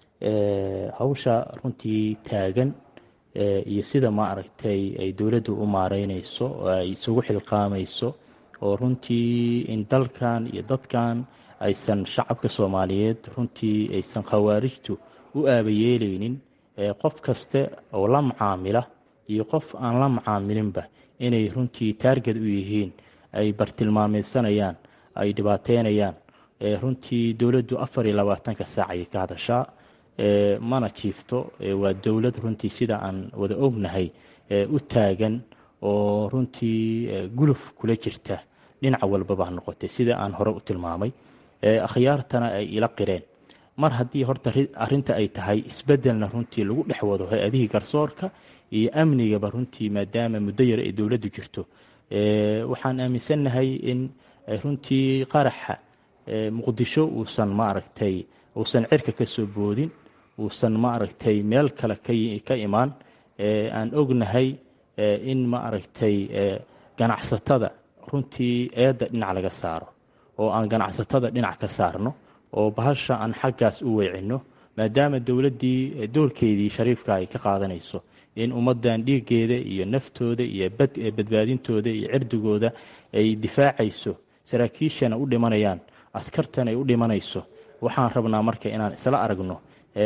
hawsha runtii taagan iyo sida maaragtay ay dowladdu u maareyneyso oo ay isugu xilqaamayso oo runtii in dalkan iyo dadkan aysan shacabka soomaaliyeed runtii aysan khawaarijtu u aabayeeleynin qof kaste oo la macaamila iyo qof aan la macaamilinba inay runtii taarged u yihiin ay bartilmaameysanayaan ay dhibaateynayaan runtii dowladdu afar iyo labaatanka saac ayay ka hadashaa mana jiifto waa dowlad runtii sida aan wada ognahay u taagan oo runtii guluf kula jirta dhinac walbaba ha noqotay sida aan hore u tilmaamay akhyaartana ay ila qireen mar haddii horta arinta ay tahay isbedelna runtii lagu dhex wado hay-adihii garsoorka iyo amnigaba runtii maadaama muddo yar ay dowladdu jirto waxaan aaminsannahay in runtii qaraxa muqdisho uusan maaragtay uusan cirka ka soo boodin uusan maaragtay meel kale ka imaan aan ognahay in maaragtay ganacsatada runtii eedda dhinac laga saaro oo aan ganacsatada dhinac ka saarno oo bahasha aan xaggaas u weecinno maadaama dowladdii doorkeedii shariifka ay ka qaadanayso in ummaddan dhiiggeeda iyo naftooda iyo badbaadintooda iyo cirdigooda ay difaacayso saraakiishana u dhimanayaan askartan ay u dhimanayso waxaan rabnaa marka inaan isla aragno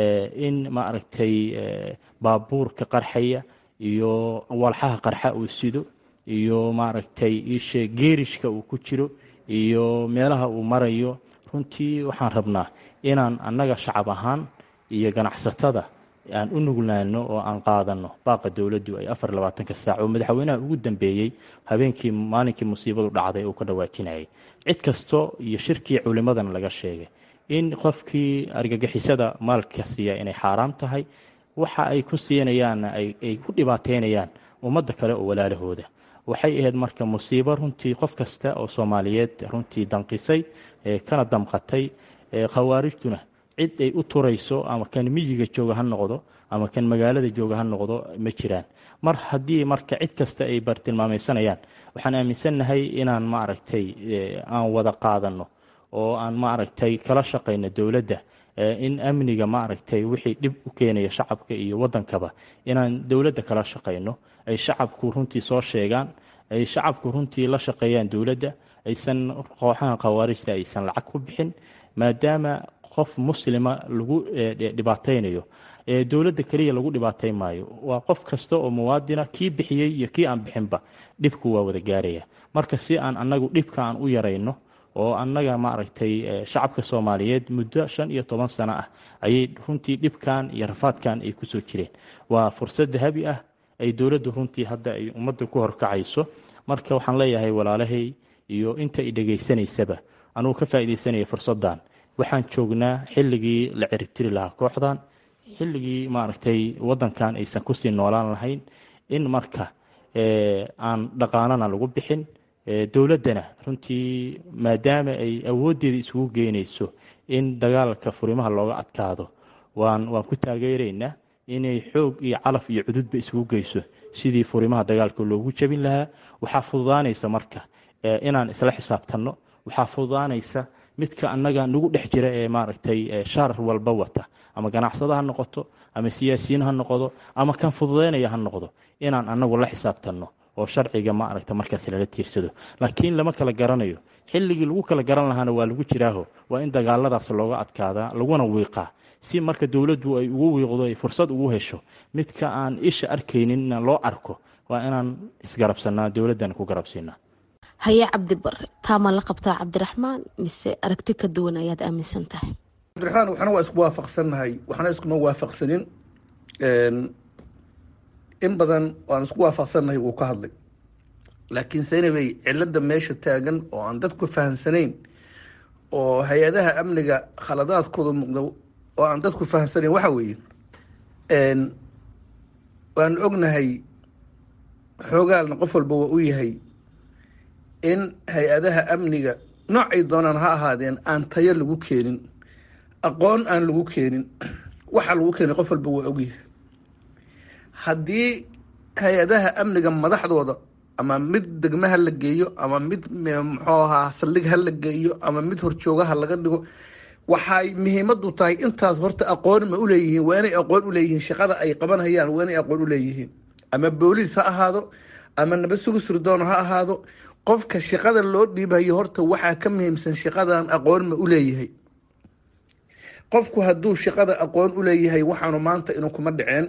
in maaragtay baabuurka qarxaya iyo walxaha qarxa uu sido iyo maaragtay ishe geerishka uu ku jiro iyo meelaha uu marayo runtii waxaan rabnaa inaan annaga shacab ahaan iyo ganacsatada aan u nuglaano oo aan qaadano baaqa dowladdu ay afar labaatanka saac oo madaxweynaha ugu dambeeyey habeenkii maalinkii musiibadu dhacday uu ka dhawaajinayay cid kasto iyo shirkii culimadana laga sheegay in qofkii argagixisada maalka siiya inay xaaraam tahay waxa ay ku siinayaanna ay ku dhibaateynayaan ummadda kale oo walaalahooda waxay ahayd marka musiibo runtii qof kasta oo soomaaliyeed runtii danqisay kana damqatay khawaarijtuna cid ay u turayso ama kan miyiga jooga ha noqdo ama kan magaalada jooga ha noqdo ma jiraan mar haddii marka cid kasta ay bartilmaameysanayaan waxaan aaminsannahay inaan maaragtay aan wada qaadano oo aan maaragtay kala shaqayno dowladda in amniga maaragtay wixii dhib u keenaya shacabka iyo wadankaba inaan dowladda kala shaqayno ay shacabku runtii soo sheegaan ay shacabku runtii la shaqeeyaan dowladda aysan kooxaha khawaarijta aysan lacag ku bixin maadaama qof muslima lagu dhibaateynayo dowladda keliya lagu dhibaateyn maayo waa qof kasta oo muwaadina kii bixiyey iyo kii aan bixinba dhibku waa wada gaaraya marka si aan annagu dhibka aan u yarayno oo annaga maaragtay shacabka soomaaliyeed muddo shan iyo toban sano ah ayay runtii dhibkan iyo rafaadkan ay kusoo jireen waa fursad dahabi ah ay dowladdu runtii hadda ay ummadda ku horkacayso marka waxaan leeyahay walaalahay iyo inta i dhegaysanaysaba anugu ka faa'iidaysanaya fursaddan waxaan joognaa xilligii la ciribtiri lahaa kooxdan xilligii maaragtay waddankan aysan kusii noolaan lahayn in marka aan dhaqaanana lagu bixin dowladdana runtii maadaama ay awooddeeda isugu geynayso in dagaalka furimaha looga adkaado waan waan ku taageeraynaa inay xoog iyo calaf iyo cududba isugu geyso sidii furimaha dagaalka loogu jabin lahaa waxaa fududaanaysa marka inaan isla xisaabtanno waxaa fududaanaysa midka annaga nagu dhex jira ee maaragtay shaarar walba wata ama ganacsado ha noqoto ama siyaasiyiin ha noqdo ama kan fududeynaya ha noqdo inaan annagu la xisaabtanno oo sharciga maaragta markaas lala tiirsado laakiin lama kala garanayo xilligii lagu kala garan lahaana waa lagu jiraaho waa in dagaaladaas looga adkaadaa laguna wiiqaa si marka dowladdu ay ugu wiiqdo ay fursad ugu hesho midka aan isha arkayninna loo arko waa inaan isgarabsanaa dowladdana ku garabsiinaa haye cabdi bare taama la qabtaa cabdiraxmaan mise aragti ka duwan ayaad aaminsan tahay cabdiraxmaan waxna waa isku waafaqsannahay waxna iskuma waafaqsanin in badan waan isku waafaqsannahay wuu ka hadlay laakiin senabey cilada meesha taagan oo aan dadku fahamsanayn oo hay-adaha amniga khaladaadkooda muuqda oo aan dadku fahamsanayn waxa weeye waan ognahay xoogaalna qof walba waa u yahay in hay-adaha amniga noocay doonaan ha ahaadeen aan tayo lagu keenin aqoon aan lagu keenin waxa lagu keenay qof walba waa ogyahay haddii hay-adaha amniga madaxdooda ama mid degme ha la geeyo ama mid muxuu ahaa saldhig ha la geeyo ama mid horjoogaha laga dhigo waxay muhiimadu tahay intaas horta aqoon ma uleeyihiin waa inay aqoon uleeyihiin shaqada ay qabanhayaan waa inay aqoon uleeyihiin ama booliis ha ahaado ama nabad sugu sirdoon ha ahaado qofka shaqada loo dhiibayo horta waxaa ka muhiimsan shaqadan aqoon ma uleeyahay qofku hadduu shaqada aqoon uleeyahay waxaanu maanta inuu kuma dhaceen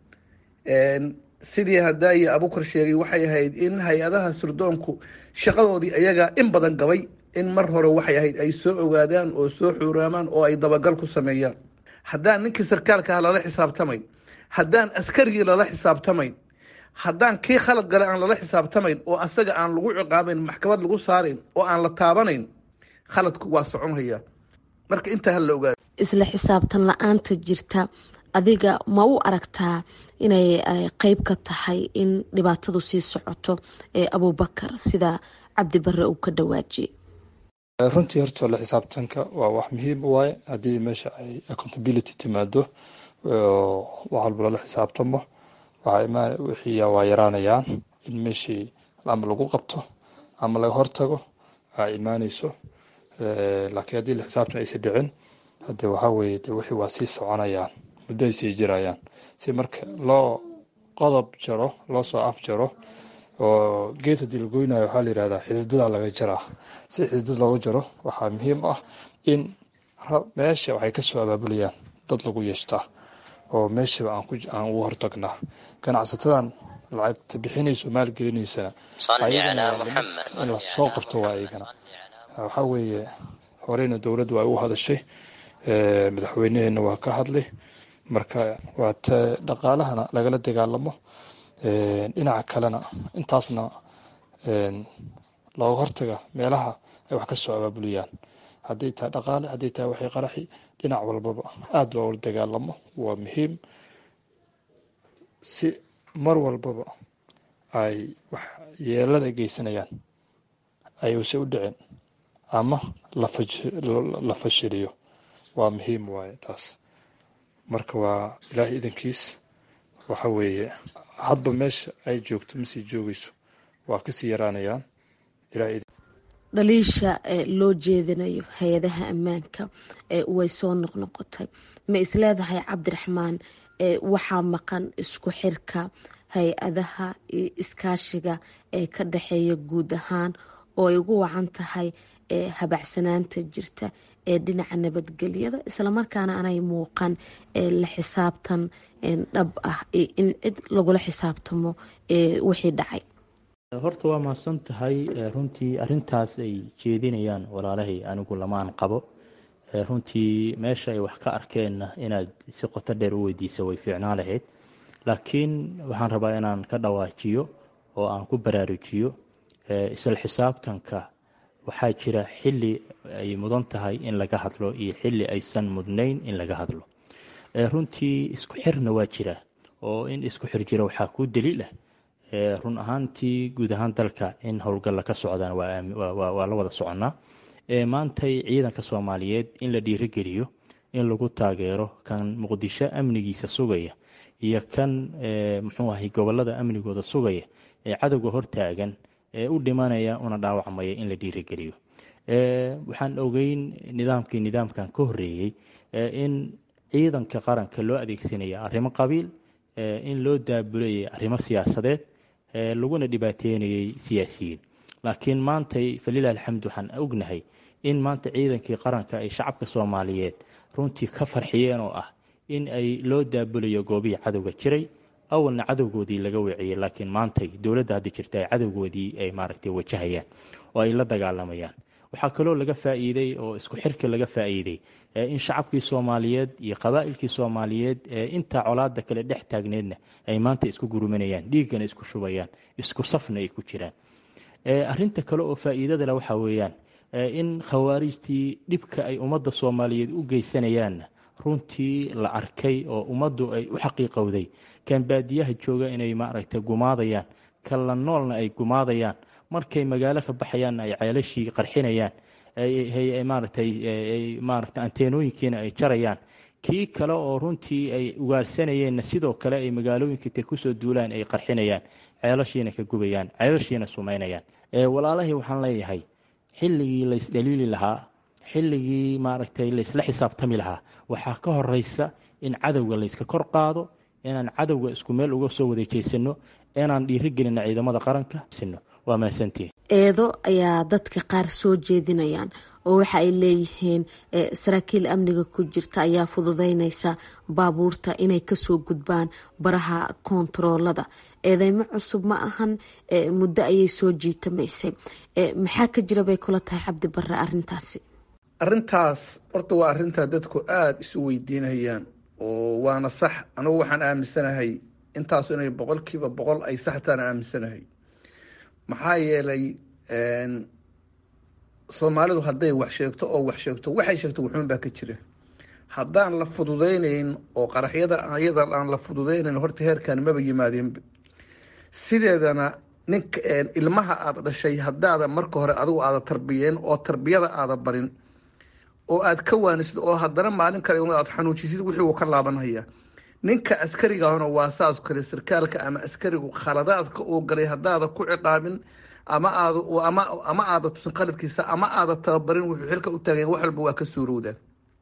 sidii hadaaye abukar sheegay waxay ahayd in hay-adaha sirdoonku shaqadoodii ayagaa in badan gabay in mar hore waxay ahayd ay soo ogaadaan oo soo xuuraamaan oo ay dabagal ku sameeyaan haddaan ninkii sarkaalka ah lala xisaabtamayn haddaan askarigii lala xisaabtamayn haddaan kii khalad gale aan lala xisaabtamayn oo asaga aan lagu ciqaabayn maxkamad lagu saarayn oo aan la taabanayn khaladku waa soconhayaa marka intaa ha la ogaado isla xisaabtan la-aanta jirta adiga ma u aragtaa inay qeyb ka tahay in dhibaatadu sii socoto ee abubakar sida cabdi bare uu ka dhawaajiyey runtii horta la xisaabtanka waa wax muhiim u waaye haddii meesha ay accountability timaado wax walba lala xisaabtamo wixii waa yaraanayaan in meeshii ama lagu qabto ama laga hortago aa imaaneyso laakiin haddii la xisaabtan aysa dhicin hade waxaa weeye de wixii waa sii soconayaan muddo ay sii jirayaan si marka loo qodob jaro loo soo af jaro oo geed haddii la goynayo waxaa la yihahdaa xisdada laga jaraa si xisdad looga jaro waxaa muhiim ah in meesha waxay kasoo abaabulayaan dad lagu yeeshtaa oo meeshaba aan ugu hortagnaa ganacsatadan lacagta bixinayso maalgelinaysana in lasoo qabto waa iyagana waxaa weeye horeyna dowladdu ay u hadashay madaxweyneheena waa ka hadlay marka waa te dhaqaalahana lagala dagaalamo dhinaca kalena intaasna looga hortaga meelaha ay wax ka soo abaabuliyaan hadday tahay dhaqaale hadday tahay waxay qaraxi dhinac walbaba aada loola dagaalamo waa muhiim si mar walbaba ay wax yeelada geysanayaan ayuuse u dhicin ama la fashiliyo waa muhiim waaye taas marka waa ilaahay idankiis waxa weeye hadba meesha ay joogto masii joogayso waa kasii yaraanayaan dhaliisha loo jeedinayo hay-adaha ammaanka way soo noqnoqotay ma isleedahay cabdiraxmaan waxaa maqan isku xirka hay-adaha iyo iskaashiga ee ka dhexeeya guud ahaan oo ay ugu wacan tahay habacsanaanta jirta ee dhinaca nabadgelyada islamarkaana aanay muuqan la xisaabtan dhab ah in cid lagula xisaabtamo wixii dhacay horta waa mahadsan tahay runtii arintaas ay jeedinayaan walaalahay anigu lamaan qabo runtii meesha ay wax ka arkeenna inaad si qoto dheer u weydiisa way fiicnaa lahayd laakiin waxaan rabaa inaan ka dhawaajiyo oo aan ku baraarujiyo isla xisaabtanka waxaa jira xili ay mudan tahay in laga hadlo iyo xili aysan mudnayn in laga hadlo runtii isku xirna waa jira oo in isku xir jira waxaa ku daliil ah run ahaantii guud ahaan dalka in howlgalla ka socdaan waa la wada soconnaa maantay ciidanka soomaaliyeed in la dhiirogeliyo in lagu taageero kan muqdisho amnigiisa sugaya iyo kan muxuu ahay gobolada amnigooda sugaya ee cadowga hortaagan u dhimanaya una dhaawacmaya in la dhiirigeliyo waxaan ogeyn nidaamkii nidaamkan ka horeeyey in ciidanka qaranka loo adeegsanaya arrimo qabiil in loo daabulayay arrimo siyaasadeed laguna dhibaateynayay siyaasiyiin laakiin maantay falilah alxamd waxaan ognahay in maanta ciidankii qaranka ay shacabka soomaaliyeed runtii ka farxiyeen oo ah in ay loo daabulayo goobihii cadowga jiray awalna cadowgoodii laga weeciyey laakiin maantay dowladda hadda jirta ay cadowgoodii ay maaragtay wajahayaan oo ay la dagaalamayaan waxaa kaloo laga faa'iiday oo isku xirka laga faa'iiday in shacabkii soomaaliyeed iyo qabaa'ilkii soomaaliyeed ee intaa colaada kale dhex taagneedna ay maanta isku gurumanayaan dhiiggana isku shubayaan isku safna ay ku jiraan arinta kale oo faa'iidada leh waxaa weeyaan in khawaarijtii dhibka ay ummadda soomaaliyeed u geysanayaanna runtii la arkay oo ummaddu ay u xaqiiqowday kan baadiyaha jooga inay maaragtay gumaadayaan kan la noolna ay gumaadayaan markay magaalo ka baxayaanna ay ceelashii qarxinayaan maaragtay maaragtay anteenooyinkiina ay jarayaan kii kale oo runtii ay ugaarsanayeenna sidoo kale ay magaalooyinka intay kusoo duulaan ay qarxinayaan ceelashiina ka gubayaan ceelashiina sumaynayaan walaalahii waxaan leeyahay xilligii laysdhaliili lahaa xilligii maaragtay laysla xisaabtami lahaa waxaa ka horeysa in cadowga layska kor qaado inaan cadowga isku meel uga soo wadeejeysano inaan dhiirigelina ciidamada qaranka sino waa mahadsantihin eedo ayaa dadka qaar soo jeedinayaan oo waxa ay leeyihiin saraakiil amniga ku jirta ayaa fududeynaysa baabuurta inay kasoo gudbaan baraha koontaroolada eedeymo cusub ma ahan muddo ayay soo jiitamaysay maxaa ka jira bay kula tahay cabdi bare arintaasi arrintaas horta waa arrintaa dadku aada isu weydiinayaan oo waana sax anugu waxaan aaminsanahay intaasu inay boqolkiiba boqol ay saxtaan aaminsanahay maxaa yeelay soomaalidu hadday wax sheegto oo wax sheegto waxay sheegto waxuun baa ka jira haddaan la fududeyneyn oo qaraxyada ayada aan la fududeyneyn horta heerkan maba yimaadeenba sideedana ninka ilmaha aada dhashay haddaada marka hore adigu aada tarbiyeen oo tarbiyada aada barin oo aada ka waanisid oo haddana maalin kale aad xanuujisid wixii uu ka laabanhaya ninka askarigahuna waa saas kale sarkaalka ama askarigu khaladaadka uu galay haddaada ku ciqaabin ama aad ama aada tusin qaladkiisa ama aada tababarin wuxuu xilka u taagayn wax walba waa ka suurowdaan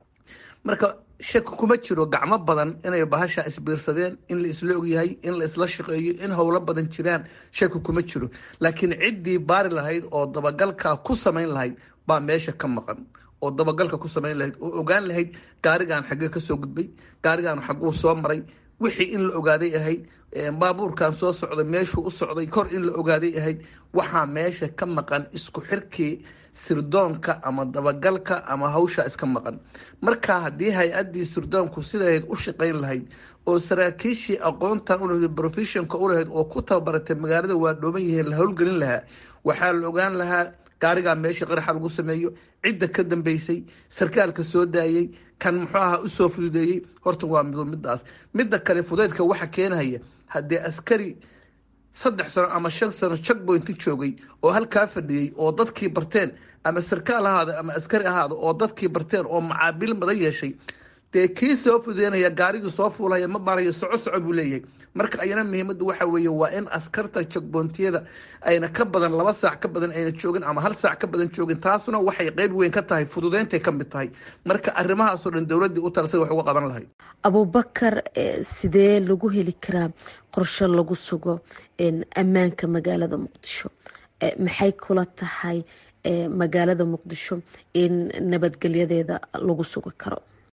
marka shaki kuma jiro gacmo badan inay bahasha isbiirsadeen in la isla ogyahay in la isla shaqeeyo in howlo badan jiraan shaki kuma jiro laakiin ciddii baari lahayd oo dabagalka ku samayn lahayd baa meesha ka maqan oo dabagalka ku samayn lahayd oo ogaan lahayd gaarigan xaggee kasoo gudbay gaarigan xagguu soo maray wixii in la ogaaday ahayd baabuurkan soo socday meeshuu u socday kor in la ogaaday ahayd waxaa meesha ka maqan isku xirkii sirdoonka ama dabagalka ama hawsha iska maqan marka haddii hay-addii sirdoonku sidahayd u shaqayn lahayd oo saraakiishii aqoontan ulahayd professionka ulahayd oo ku tababaratay magaalada waa dhooban yihiin la howlgelin lahaa waxaa la ogaan lahaa gaarigaa meesha qaraxa lagu sameeyo cidda ka dambeysay sarkaalka soo daayey kan muxuu ahaa usoo fududeeyey horta waa mido midaas midda kale fudeydka waxa keenahaya haddii askari saddex sano ama shan sano checkpointi joogay oo halkaa fadhiyey oo dadkii barteen ama sarkaal ahaada ama askari ahaada oo dadkii barteen oo macaabil badan yeeshay dee kii soo fudeynaya gaarigii soo fuulaya ma baarayo soco soco buu leeyahay marka ayana muhiimadda waxa weeye waa in askarta jagboontiyada ayna ka badan laba saac ka badan ayna joogin ama hal saac ka badan joogin taasuna waxay qeyb weyn ka tahay fududeyntay ka mid tahay marka arrimahaasoo dhan dowladdii u talasay wax uga qaban lahayd abubakar sidee lagu heli karaa qorshe lagu sugo ammaanka magaalada muqdisho maxay kula tahay magaalada muqdisho in nabadgelyadeeda lagu sugi karo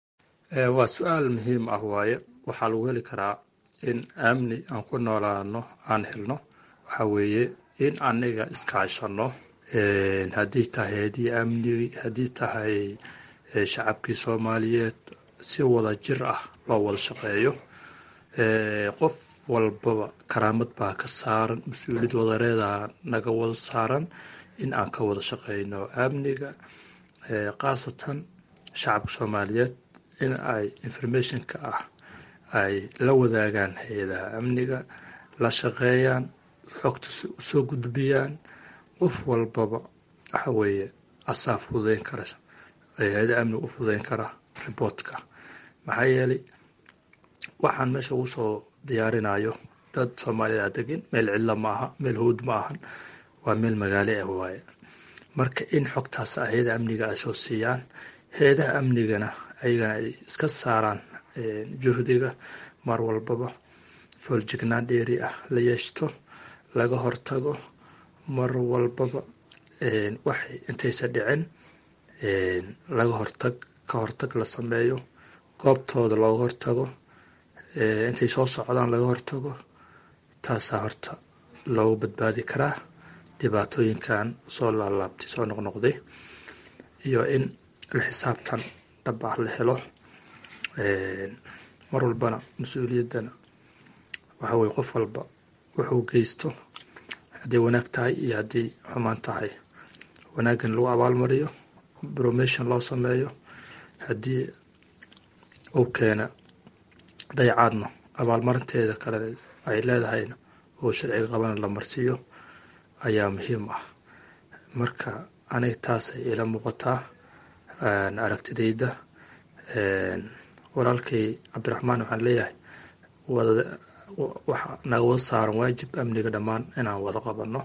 waa su-aal muhiim ah waaye waxaa lagu heli karaa in amni aan ku noolaano aan helno waxaa weeye in aniga iskaashano haddii tahay haddii amni haddii tahay shacabkii soomaaliyeed si wada jir ah loo wada shaqeeyo qof walbaba karaamad baa ka saaran mas-uuliyad wadareeda naga wada saaran in aan ka wada shaqeyno amniga khaasatan shacabka soomaaliyeed in ay informationka ah ay la wadaagaan hay-adaha amniga la shaqeeyaan xogta usoo gudbiyaan qof walbaba waxa weeye asaa fududeyn kara hay-ada amniga u fududeyn kara riboortka maxaa yeelay waxaan meesha ugu soo diyaarinayo dad soomaaliya degin meel cidla ma aha meel howd ma ahan waa meel magaalo ah waaye marka in xogtaas hay-ada amniga ay soo siiyaan hay-adaha amnigana ayagana ay iska saaraan juhdiga mar walbaba fooljignaan dheeri ah la yeeshto laga hortago mar walbaba waxay intaysa dhicin laga hortag ka hortag la sameeyo goobtooda looga hortago intay soo socdaan laga hortago taasaa horta loogu badbaadi karaa dhibaatooyinkan soo laalaabtay soo noqnoqday iyo in la xisaabtan dhab ah la helo mar walbana mas-uuliyaddana waxa weye qof walba wuxuu geysto hadday wanaag tahay iyo haddii xumaan tahay wanaaggan lagu abaalmariyo bromation loo sameeyo haddii uu keena dayacaadna abaalmarinteeda kale ay leedahayna oo sharciga qabana la marsiiyo ayaa muhiim ah marka aniga taasay ila muuqataa aragtidayda walaalkay cabdiraxmaan waxaan leeyahay waxa naga wada saaran waajib amniga dhammaan inaan wada qabano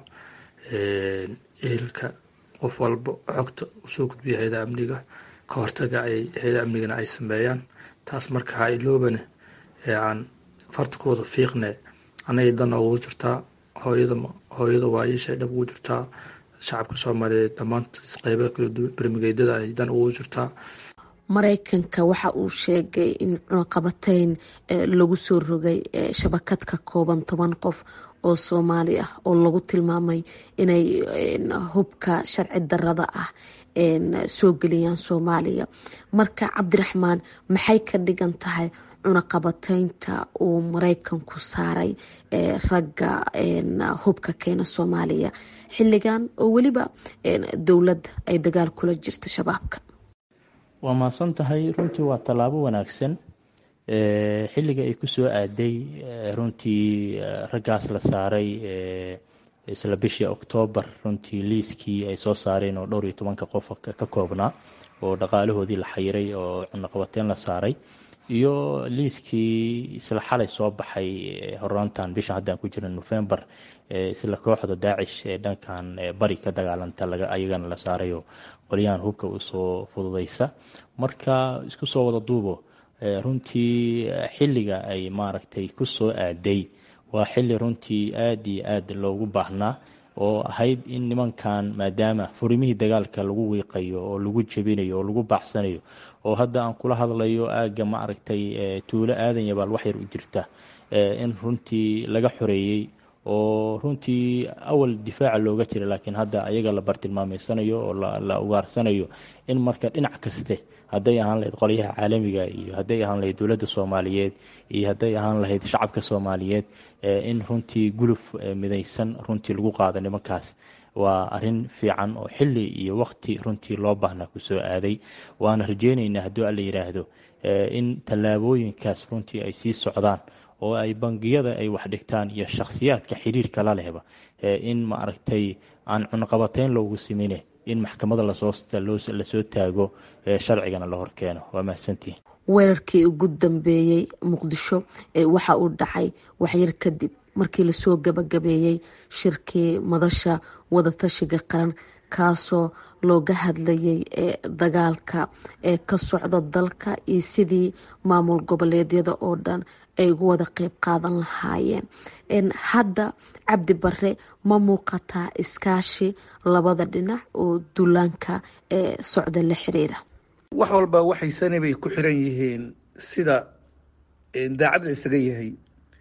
ehelka qof walba xogta usoo gudbiya hay-ada amniga ka hortaga ay hay-ada amnigana ay sameeyaan taas marka ha iloobane ee aan fartakooda fiiqne anagay dan ugu jirtaa hooyada hooyada waayishay dhab ugu jirtaa shacabka soomaaliyeed dhammaantiis qeybaha kala duwan bermigeydada ay dan ugu jirtaa mareykanka waxa uu sheegay in cunaqabateyn lagu soo rogay shabakad ka kooban toban qof oo soomaali ah oo lagu tilmaamay inay hubka sharci darada ah soo geliyaan soomaaliya marka cabdiraxmaan maxay ka dhigan tahay cunaqabateynta uu mareykanku saaray ragga hubka keena soomaaliya xilligan oo weliba dowladda ay dagaal kula jirta shabaabka waa mahadsan tahay runtii waa tallaabo wanaagsan xilliga ay kusoo aaday runtii raggaas la saaray isla bishii oktoobar runtii liiskii ay soo saareen oo dhowr iyo tobanka qof ka koobnaa oo dhaqaalahoodii la xayiray oo cunaqabateyn la saaray iyo liiskii isla xalay soo baxay horaantan bishan haddaan ku jirna november isla kooxda daacish ee dhankan bari ka dagaalanta ayagana la saarayo qolyahan hubka usoo fududeysa marka isku soo wada duubo runtii xilliga ay maaragtay kusoo aaday waa xilli runtii aada iyo aada loogu baahnaa oo ahayd in nimankan maadaama furimihii dagaalka lagu wiiqayo oo lagu jebinayo oo lagu baaxsanayo oo hadda aan kula hadlayo aagga maaragtay tuulo aadan yabaal waxyar u jirta in runtii laga xoreeyey oo runtii awal difaaca looga jira laakiin hadda ayaga la bartilmaameysanayo oo la ugaarsanayo in marka dhinac kaste hadday ahaan lahayd qolyaha caalamiga iyo hadday ahaan lahayd dowladda soomaaliyeed iyo hadday ahaan lahayd shacabka soomaaliyeed in runtii guluf midaysan runtii lagu qaado nimankaas waa arin fiican oo xili iyo waqti runtii loo baahnaa kusoo aaday waana rajeyneynaa hadduu alla yidhaahdo in tallaabooyinkaas runtii ay sii socdaan oo ay bangiyada ay wax dhigtaan iyo shakhsiyaadka xiriirka la lehba in maaragtay aan cunaqabateyn loogu simine in maxkamada lasoo taago sharcigana la horkeeno waa mahadsantihin weerarkii ugu dambeeyey muqdisho waxa uu dhacay waxyar kadib markii lasoo gabagabeeyey shirkii madasha wadatashiga qaran kaasoo looga hadlayay dagaalka ee ka socda dalka iyo sidii maamul goboleedyada oo dhan ay ugu wada qeyb qaadan lahaayeen hadda cabdi bare ma muuqataa iskaashi labada dhinac oo duulaanka ee socda la xiriira wax walba waxaysani bay ku xiran yihiin sida daacad la isaga yahay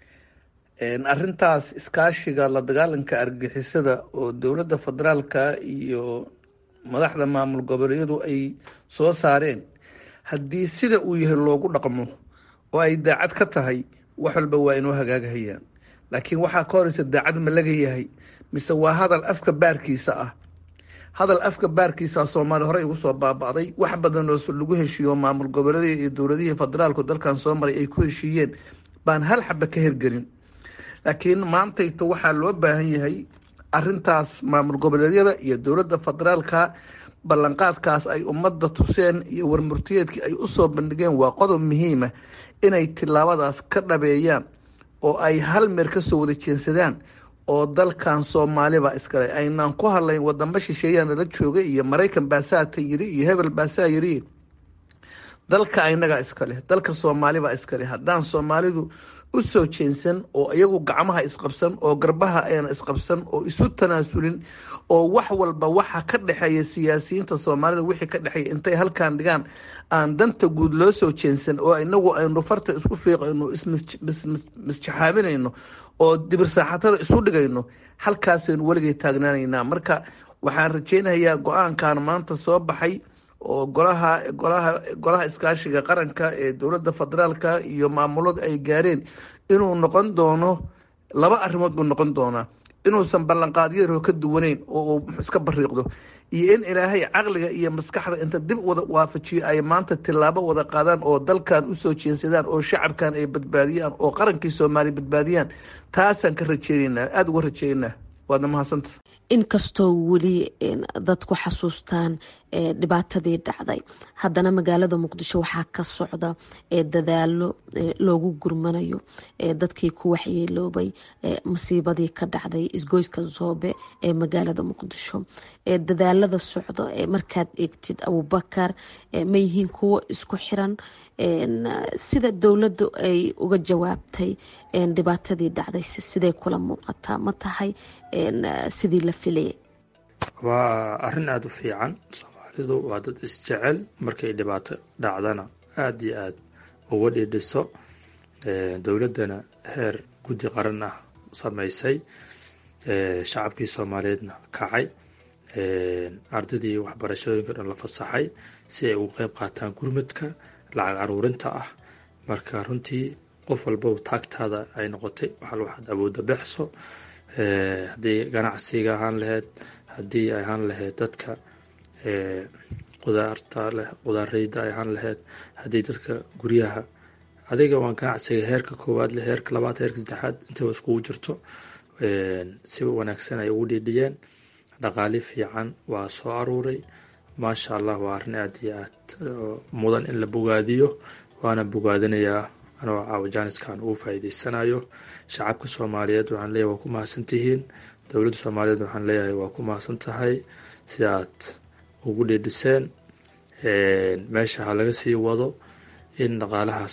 arintaas iskaashiga la dagaalanka argixisada oo dowladda federaalka iyo madaxda maamul goboleedyadu ay soo saareen haddii sida uu yahay loogu dhaqmo oo ay daacad ka tahay wax walba waa inoo hagaagahayaan laakiin waxaa ka horeysa daacad ma laga yahay mise waa hadal afka baarkiisa ah hadal afka baarkiisa soomaaliya horey ugu soo baaba'day wax badan oo lagu heshiiyo maamul goboleedyada iyo dowladihii federaalku dalkan soo maray ay ku heshiiyeen baan hal xaba ka hirgelin laakiin maantayto waxaa loo baahan yahay arintaas maamul goboleedyada iyo dowladda federaalka ballanqaadkaas ay ummadda tuseen iyo warmurtiyeedkii ay usoo bandhigeen waa qodob muhiima inay tilaabadaas ka dhabeeyaan oo ay hal meer kasoo wada jeensadaan oo dalkan soomaalibaa iskale aynaan ku hadlayn wadamo shisheeyaa nala joogay iyo maraykan baasaata yiri iyo hebel baasaa yiri dalka inagaa iskaleh dalka soomaalibaa iskaleh haddaan soomaalidu u soo jeensan oo iyagu gacmaha isqabsan oo garbaha ayna isqabsan oo isu tanaasulin oo wax walba waxa ka dhexeeya siyaasiyiinta soomaalida wixii ka dhexeeya intay halkaan dhigaan aan danta guud loo soo jeensan oo inagu aynu farta isku fiiqayno ismisjaxaaminayno oo dibirsaaxatada isu dhigayno halkaasaynu weligay taagnaanaynaa marka waxaan rajeynayaa go-aankan maanta soo baxay oo golaha golaha golaha iskaashiga qaranka ee dowladda federaalka iyo maamulada ay gaareen inuu noqon doono laba arrimood buu noqon doonaa inuusan ballanqaadyaro ka duwaneyn oo uu iska bariiqdo iyo in ilaahay caqliga iyo maskaxda inta dib wada waafajiyo ay maanta tilaabo wada qaadaan oo dalkan usoo jeensadaan oo shacabkan ay badbaadiyaan oo qarankii soomaaliya badbaadiyaan taasaan ka rajeyneynaa aada uga rajeynaa waadna mahadsanta inkastoo weli dadku xasuustaan dhibaatadii dhacday haddana magaalada muqdisho waxaa ka socda dadaalo loogu gurmanayo dadkii ku waxyeeloobay masiibadii ka dhacday isgoyska zoobe ee magaalada muqdisho dadaalada socdo markaad eegtid abubakar ma yihiin kuwo isku xiran sida dowladdu ay uga jawaabtay dhibaatadii dhacday siday kula muuqataa ma tahay sidii la filayay waa arrin aada u fiican soomaalidu waa dad isjecel markay dhibaato dhacdana aada iyo aada uga dhidhiso dowladdana heer guddi qaran ah samaysay shacabkii soomaaliyeedna kacay ardaydii waxbarashooyinka dhan la fasaxay si ay uga qeyb qaataan gurmadka lacag caruurinta ah marka runtii qof walba taagtaada ay noqotay waxal waxaad awoodda bexso haddii ganacsiga ahaan laheyd haddii ay ahaan lahayd dadka qudaarta leh qudaareyda ay ahaan lahayd haddii dadka guryaha adiga waan ganacsiga heerka koowaad leh heerka labaad heerka saddexaad intaba iskugu jirto si wanaagsan ay ugu dhiidhiyeen dhaqaali fiican waa soo aruuray maasha allah waa arrin aada iyo aad mudan in la bogaadiyo waana bogaadinayaa anoo caawajaniskan ugu faa'iideysanayo shacabka soomaaliyeed waxaan leeyahay waa ku mahadsantihiin dowladda soomaaliyeed waxaan leeyahay waa ku mahadsan tahay si aad ugu dhiidhiseen meesha ha laga sii wado in dhaqaalahaas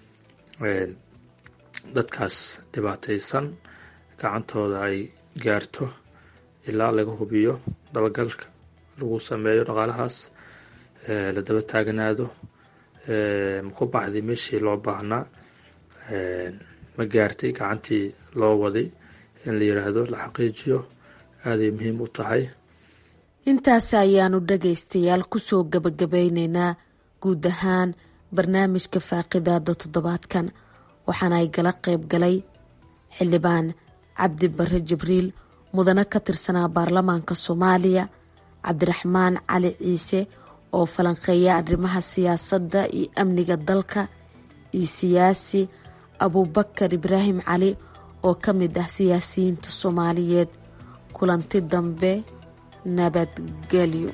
dadkaas dhibaataysan gacantooda ay gaarto ilaa laga hubiyo dabagalka lagu sameeyo dhaqaalahaas la daba taagnaado maku baxday meeshii loo baahnaa ma gaartay gacantii loo waday in la yiraahdo la xaqiijiyo aaday muhiim u tahay intaasi ayaanu dhagaystayaal kusoo gabagabeyneynaa guud ahaan barnaamijka faaqidaada toddobaadkan waxaana ay gala qayb galay xildhibaan cabdi bare jibriil mudane ka tirsanaa baarlamaanka soomaaliya cabdiraxmaan cali ciise oo falanqeeya arrimaha siyaasadda iyo amniga dalka iyo siyaasi abuubakar ibraahim cali oo ka mid ah siyaasiyiinta soomaaliyeed kulanti dambe nabadgelyo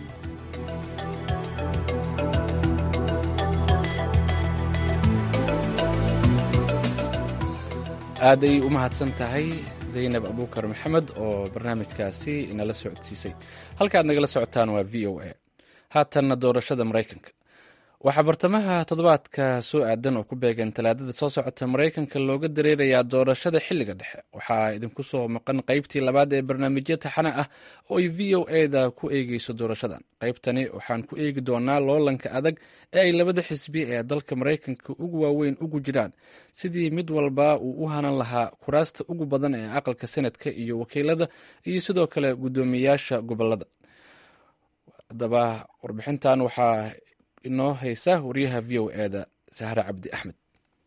aad ay u mahadsan tahay zaynab abuukar maxamed oo barnaamijkaasi inala socodsiisay halka aad nagala socotaan waa v o a haatanna doorashada maraykanka waxaa bartamaha toddobaadka soo aadan oo ku beegan talaadada soo socota maraykanka looga dareerayaa doorashada xilliga dhexe waxaa idinku soo maqan qaybtii labaad ee barnaamijyo taxana ah oo ay v o eda ku eegeyso doorashadan qaybtani waxaan ku eegi doonaa loolanka adag ee ay labada xisbi ee dalka maraykanka ugu waaweyn ugu jiraan sidii mid walba uu u hanan lahaa kuraasta ugu badan ee aqalka senadka iyo wakiilada iyo sidoo kale guddoomiyayaasha gobolada haddaba warbixintan waxaa inoo haysa wariyaha v o eda sahre cabdi axmed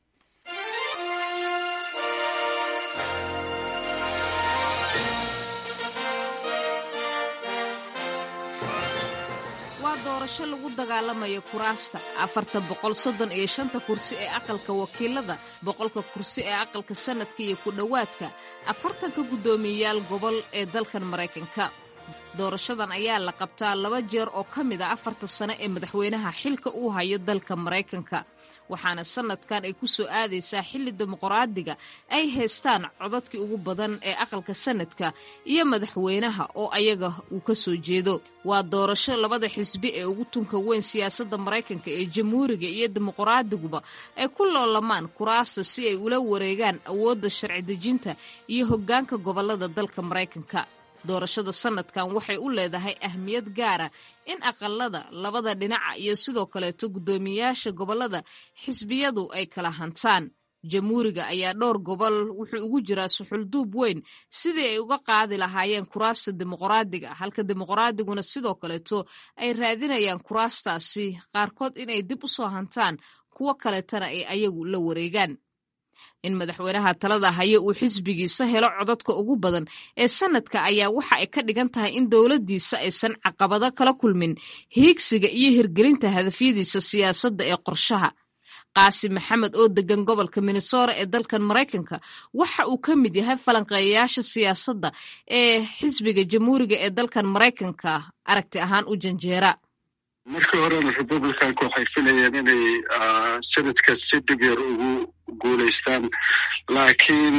waa doorasho lagu dagaalamayo kuraasta afarta boqol soddon iyo shanta kursi ee aqalka wakiilada boqolka kursi ee aqalka sanadka iyo ku dhowaadka afartanka guddoomiyeyaal gobol ee dalkan maraykanka doorashadan ayaa la qabtaa laba jeer oo ka mid a afarta sano ee madaxweynaha xilka uu hayo dalka maraykanka waxaana sanadkan ay ku soo aadaysaa xilli dimuqraadiga ay haystaan codadkii ugu badan ee aqalka sanadka iyo madaxweynaha oo ayaga uu ka soo jeedo waa doorasho labada xisbi ee ugu tunka weyn siyaasadda maraykanka ee jamhuuriga iyo dimuqraadiguba ay ku loolamaan kuraasta si ay ula wareegaan awoodda sharci dejinta iyo hoggaanka gobollada dalka maraykanka doorashada sanadkan waxay u leedahay ahmiyad gaara in aqalada labada dhinaca iyo sidoo kaleeto guddoomiyayaasha gobollada xisbiyadu ay kala hantaan jamhuuriga ayaa dhowr gobol wuxuu ugu jiraa suxulduub weyn sidii ay uga qaadi lahaayeen kuraasta dimuqraadiga halka dimuqraadiguna sidoo kaleeto ay raadinayaan kuraastaasi qaarkood inay dib u soo hantaan kuwo kaleetana ay ayagu la wareegaan in madaxweynaha talada haye uu xisbigiisa helo codadka ugu badan ee sanadka ayaa waxa ay ka dhigan tahay in dowladdiisa aysan caqabado kala kulmin hiigsiga iyo hirgelinta hadafyadiisa siyaasadda ee qorshaha qaasim maxamed oo degan gobolka minnesota ee dalkan maraykanka waxa uu ka mid yahay falanqeeyayaasha siyaasadda ee xisbiga jamhuuriga ee dalkan maraykanka aragti ahaan u janjeera markii horena republicanka waxay filayeen inay sanadka si dhib yar ugu guulaystaan laakiin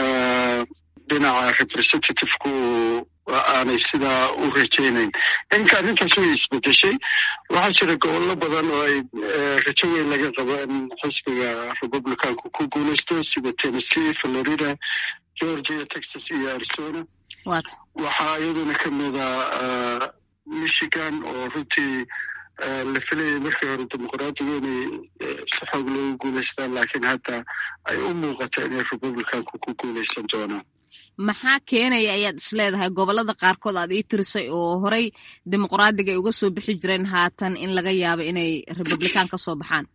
dhinaca representativku aanay sidaa u rajaynayn inka arrintaas way isbedeshay waxaa jira gobollo badan oo ay rajo weyn laga qabo in xisbiga republicanku ku guulaysto sida tennessee florida georgia texas iyo arizona waxaa iyaduna ka mida michigan oo runtii la filayay markii hore dimuqraadigu inay si xoog loogu guulaystaan laakiin hadda ay u muuqato inay republicanku ku guulaysan doonaan maxaa keenaya ayaad isleedahay gobollada qaarkood aad ii tirisay oo horey dimuqraadiga ay uga soo bixi jireen haatan in laga yaabo inay republican ka soo baxaan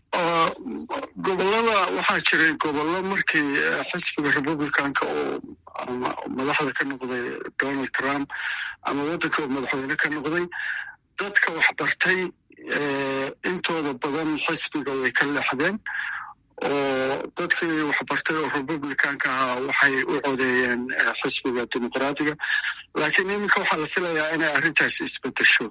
gobollada waxaa jiray gobollo markii xisbiga republicanka oo ama madaxda ka noqday donald trump ama waddanka oo madaxweyne ka noqday dadka waxbartay intooda badan xisbiga way ka leexdeen oo dadkii waxbartay oo republicanka ahaa waxay u codeeyeen xisbiga dimuqraadiga laakiin iminka waxaa la filayaa inay arrintaas isbedesho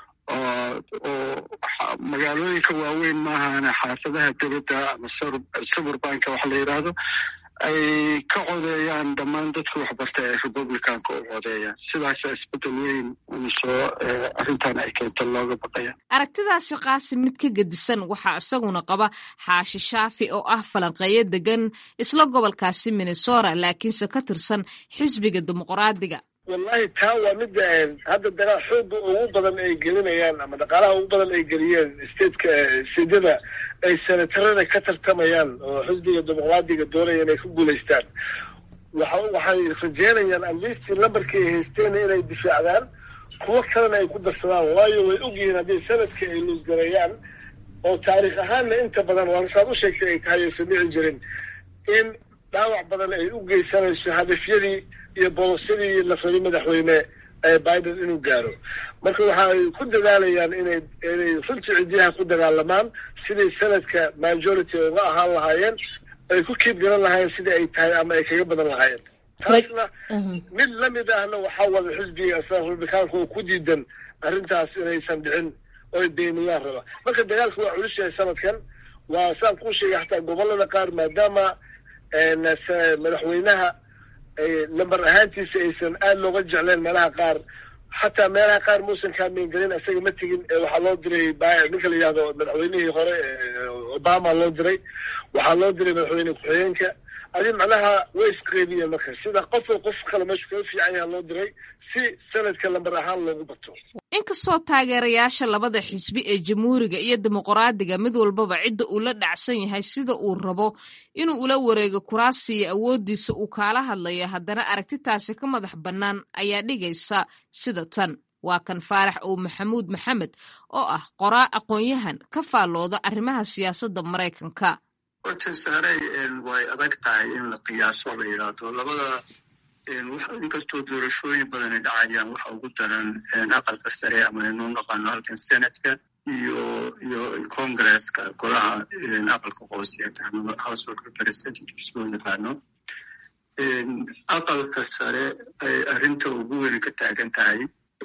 oo magaalooyinka waaweyn maahane xaafadaha debadda ama suburbanka waxa la yidhaahdo ay ka codeeyaan dhammaan dadka waxbartay ay republicanka u codeeyaan sidaasa isbedel weyn unsoo arrintan ay keenta looga baqaya aragtidaasi qaasim mid ka gedisan waxaa isaguna qaba xaashi shaafi oo ah falanqeeyo degan isla gobolkaasi minnesota laakiinse ka tirsan xisbiga dimuqraadiga wallahi taa waa midda hadda dagaal xooga ugu badan ay gelinayaan ama dhaqaalaha ugu badan ay geliyeen stateka sidada ay senatarada ka tartamayaan oo xisbiga dimuqraadiga doonaya inay ku guulaystaan waxay rajeynayaan atleast lambarkii ay haysteen inay difaacdaan kuwo kalena ay ku darsadaan waayo way ogyihiin haddii sanadka ay luusgareeyaan oo taariikh ahaanna inta badan waa saad u sheegtay ay tahay aysan dhici jirin in dhaawac badan ay u geysanayso hadafyadii iyo bolosyadii la rabay madaxweyne biden inuu gaaro marka waxaay ku dadaalayaan inay inay runtii cidiyaha ku dagaalamaan siday sanadka majority uga ahaan lahaayeen ay ku kiib garan lahaayeen sidai ay tahay ama ay kaga badan lahaayeen taasna mid lamid ahna waxaa wada xisbiga isla republikaanka oo ku diidan arrintaas inaysan dhicin oo ay beeniyaan raba marka dagaalka waa culus yahay sanadkan waa saan kuu sheegay xataa gobolada qaar maadaama madaxweynaha lambar ahaantiisa aysan aada looga jecleen meelaha qaar xataa meelaha qaar muusan kaamiin gelin isaga ma tegin waxaa loo diray ninka la yihahdo madaxweynihii hore obama loo diray waxaa loo diray madaxweyne ku-xigeenka adi macnaha way isqeybiyeen marka sida qofka qof kale meeshu kaga fiican yaha loo diray si sanadka lambar ahaan loogu bato inkastoo taageerayaasha labada xisbi ee jamhuuriga iyo dimuqraadiga mid walbaba cidda uu la dhacsan yahay sida uu rabo inuu ula wareego kuraasi iyo awooddiisa uu kaala hadlayo haddana aragtitaasi ka madax bannaan ayaa dhigaysa sida tan waa kan faarax ow maxamuud maxamed oo ah qoraa aqoon-yahan ka faallooda arrimaha siyaasadda maraykanka horta saaray way adag tahay in la qiyaaso la yidhaahdo labada inkastoo doorashooyin badani dhacayaan waxa ugu daran aqalka sare ama aynu naqaano halkan senatka iyo iyo congresska golaha aqalka hoose house of representatives loo yaqaano aqalka sare ay arrinta ugu weyn ka taagan tahay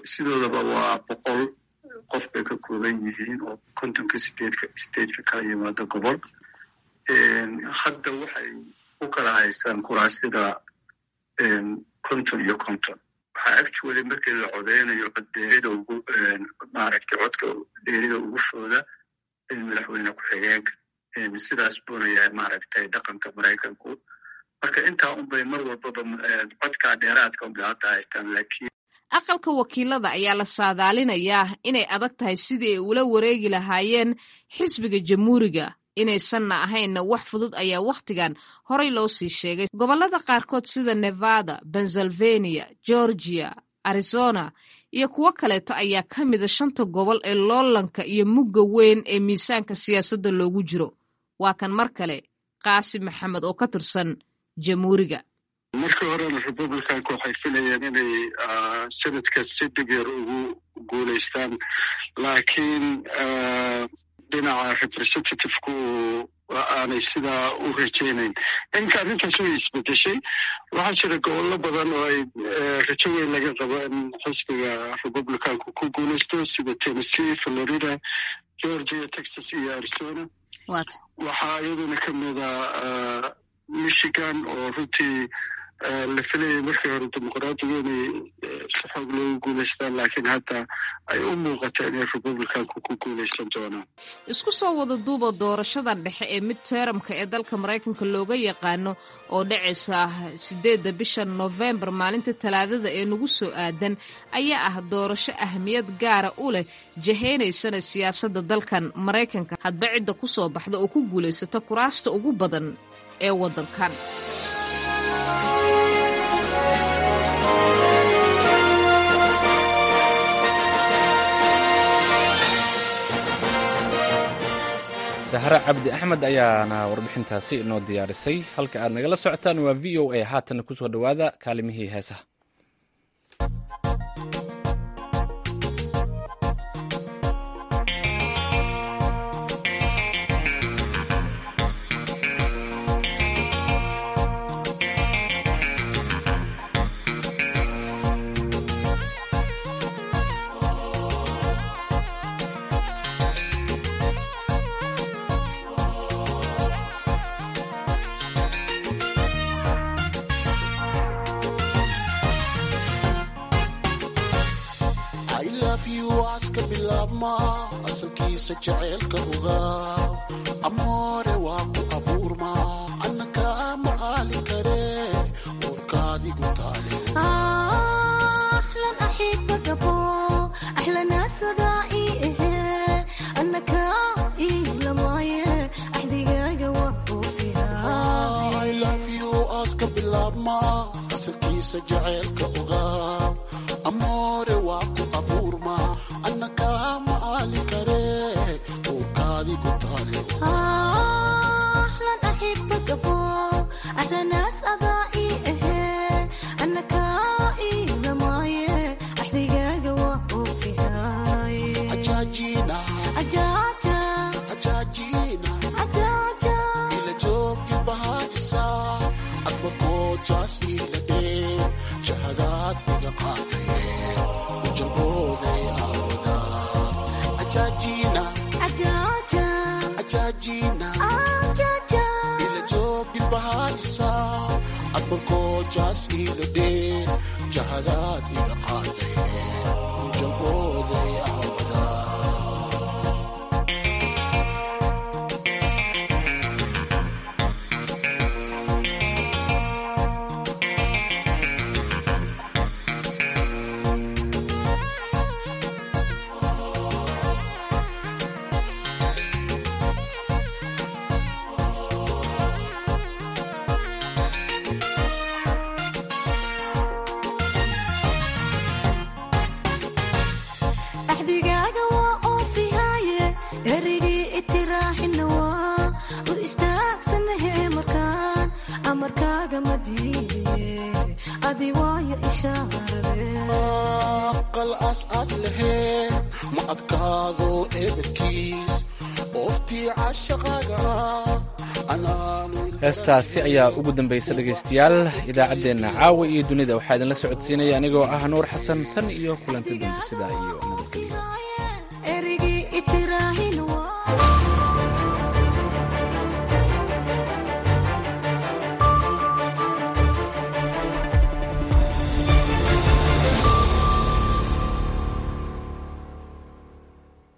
sidoodaba waa boqol qof bay ka kooban yihiin oo kontonka sideedka stateka kala yimaada gobol hadda waxay u kala haystaan kuraasida konton iyo konton waxaa actually markii la codeynayo coddeerida ugu maaragtay codka dheerida ugu fooda madaxweyne ku-xigeenka sidaas buuna yahay maaragtay dhaqanka maraykanku marka intaa unbay mar walbaba codkaa dheeraadka unbay hadda haystaan laakiin aqalka wakiilada ayaa la saadaalinayaa inay adag tahay sidii ay ula wareegi lahaayeen xisbiga jamhuuriga inaysanna ahaynna wax fudud ayaa wakhtigan horay loo sii sheegay gobollada qaarkood sida nevada pennsylvania georgia arizona iyo kuwo kaleeto ayaa ka mida shanta gobol ee loolanka iyo mugga weyn ee miisaanka siyaasadda loogu jiro waa kan mar kale qaasim maxamed oo ka tirsan jamhuuriga markii horena republicanka waxay filayeen inay sanadka si dhigeer ugu guulaystaan laakiin dhinaca representativku aanay sidaa u rajaynayn inka arrintaas way isbedeshay waxaa jira gobollo badan oo ay rajo weyn laga qabo in xisbiga republicanku ku guulaysto sida tennessee florida georgia texas iyo arizona waxaa iyaduna ka mida michigan oo runtii la filayay markii hore dimuqraadigu inay si xoog loogu guulaystaan laakiin hadda ay u muuqata inay republicanku ku guulaysan doonaan isku soo wada duuba doorashadan dhexe ee mid teeramka ee dalka maraykanka looga yaqaano oo dhacaysa sideedda bisha nofembar maalinta talaadada ee nagu soo aadan ayaa ah doorasho ahmiyad gaara u leh jaheynaysana siyaasadda dalkan maraykanka hadba cidda ku soo baxda oo ku guulaysata kuraasta ugu badan ee waddankan sahre cabdi axmed ayaana warbixintaasi inoo diyaarisay halka aad nagala socotaan waa v o a haatana kusoo dhowaada kaalimihii heesaha aska bilaabma asalkiisa jaceylka ogaa amoore waa ku abuurma annaka macaali kare uurkaadigu taale aska bilaabma asalkiisa jaceylka ogaa amoore waa ku abuurma annaka macaali kare uurkaadigu taale jahadaad iga qaadeen ujalbooday ila joog dilbahaadisa adbarkoojaas ila dheen jahadaad iga qaadeen ujalbooday aqal aas-aas lahee ma adkaado eebadkiis ooftii cashaqaaga heestaasi ayaa ugu dambaysa dhegaystayaal idaacaddeenna caawa iyo dunida waxaa idinla socodsiinaya anigoo ah nuur xasan tan iyo kulanti dambe sidaa iyo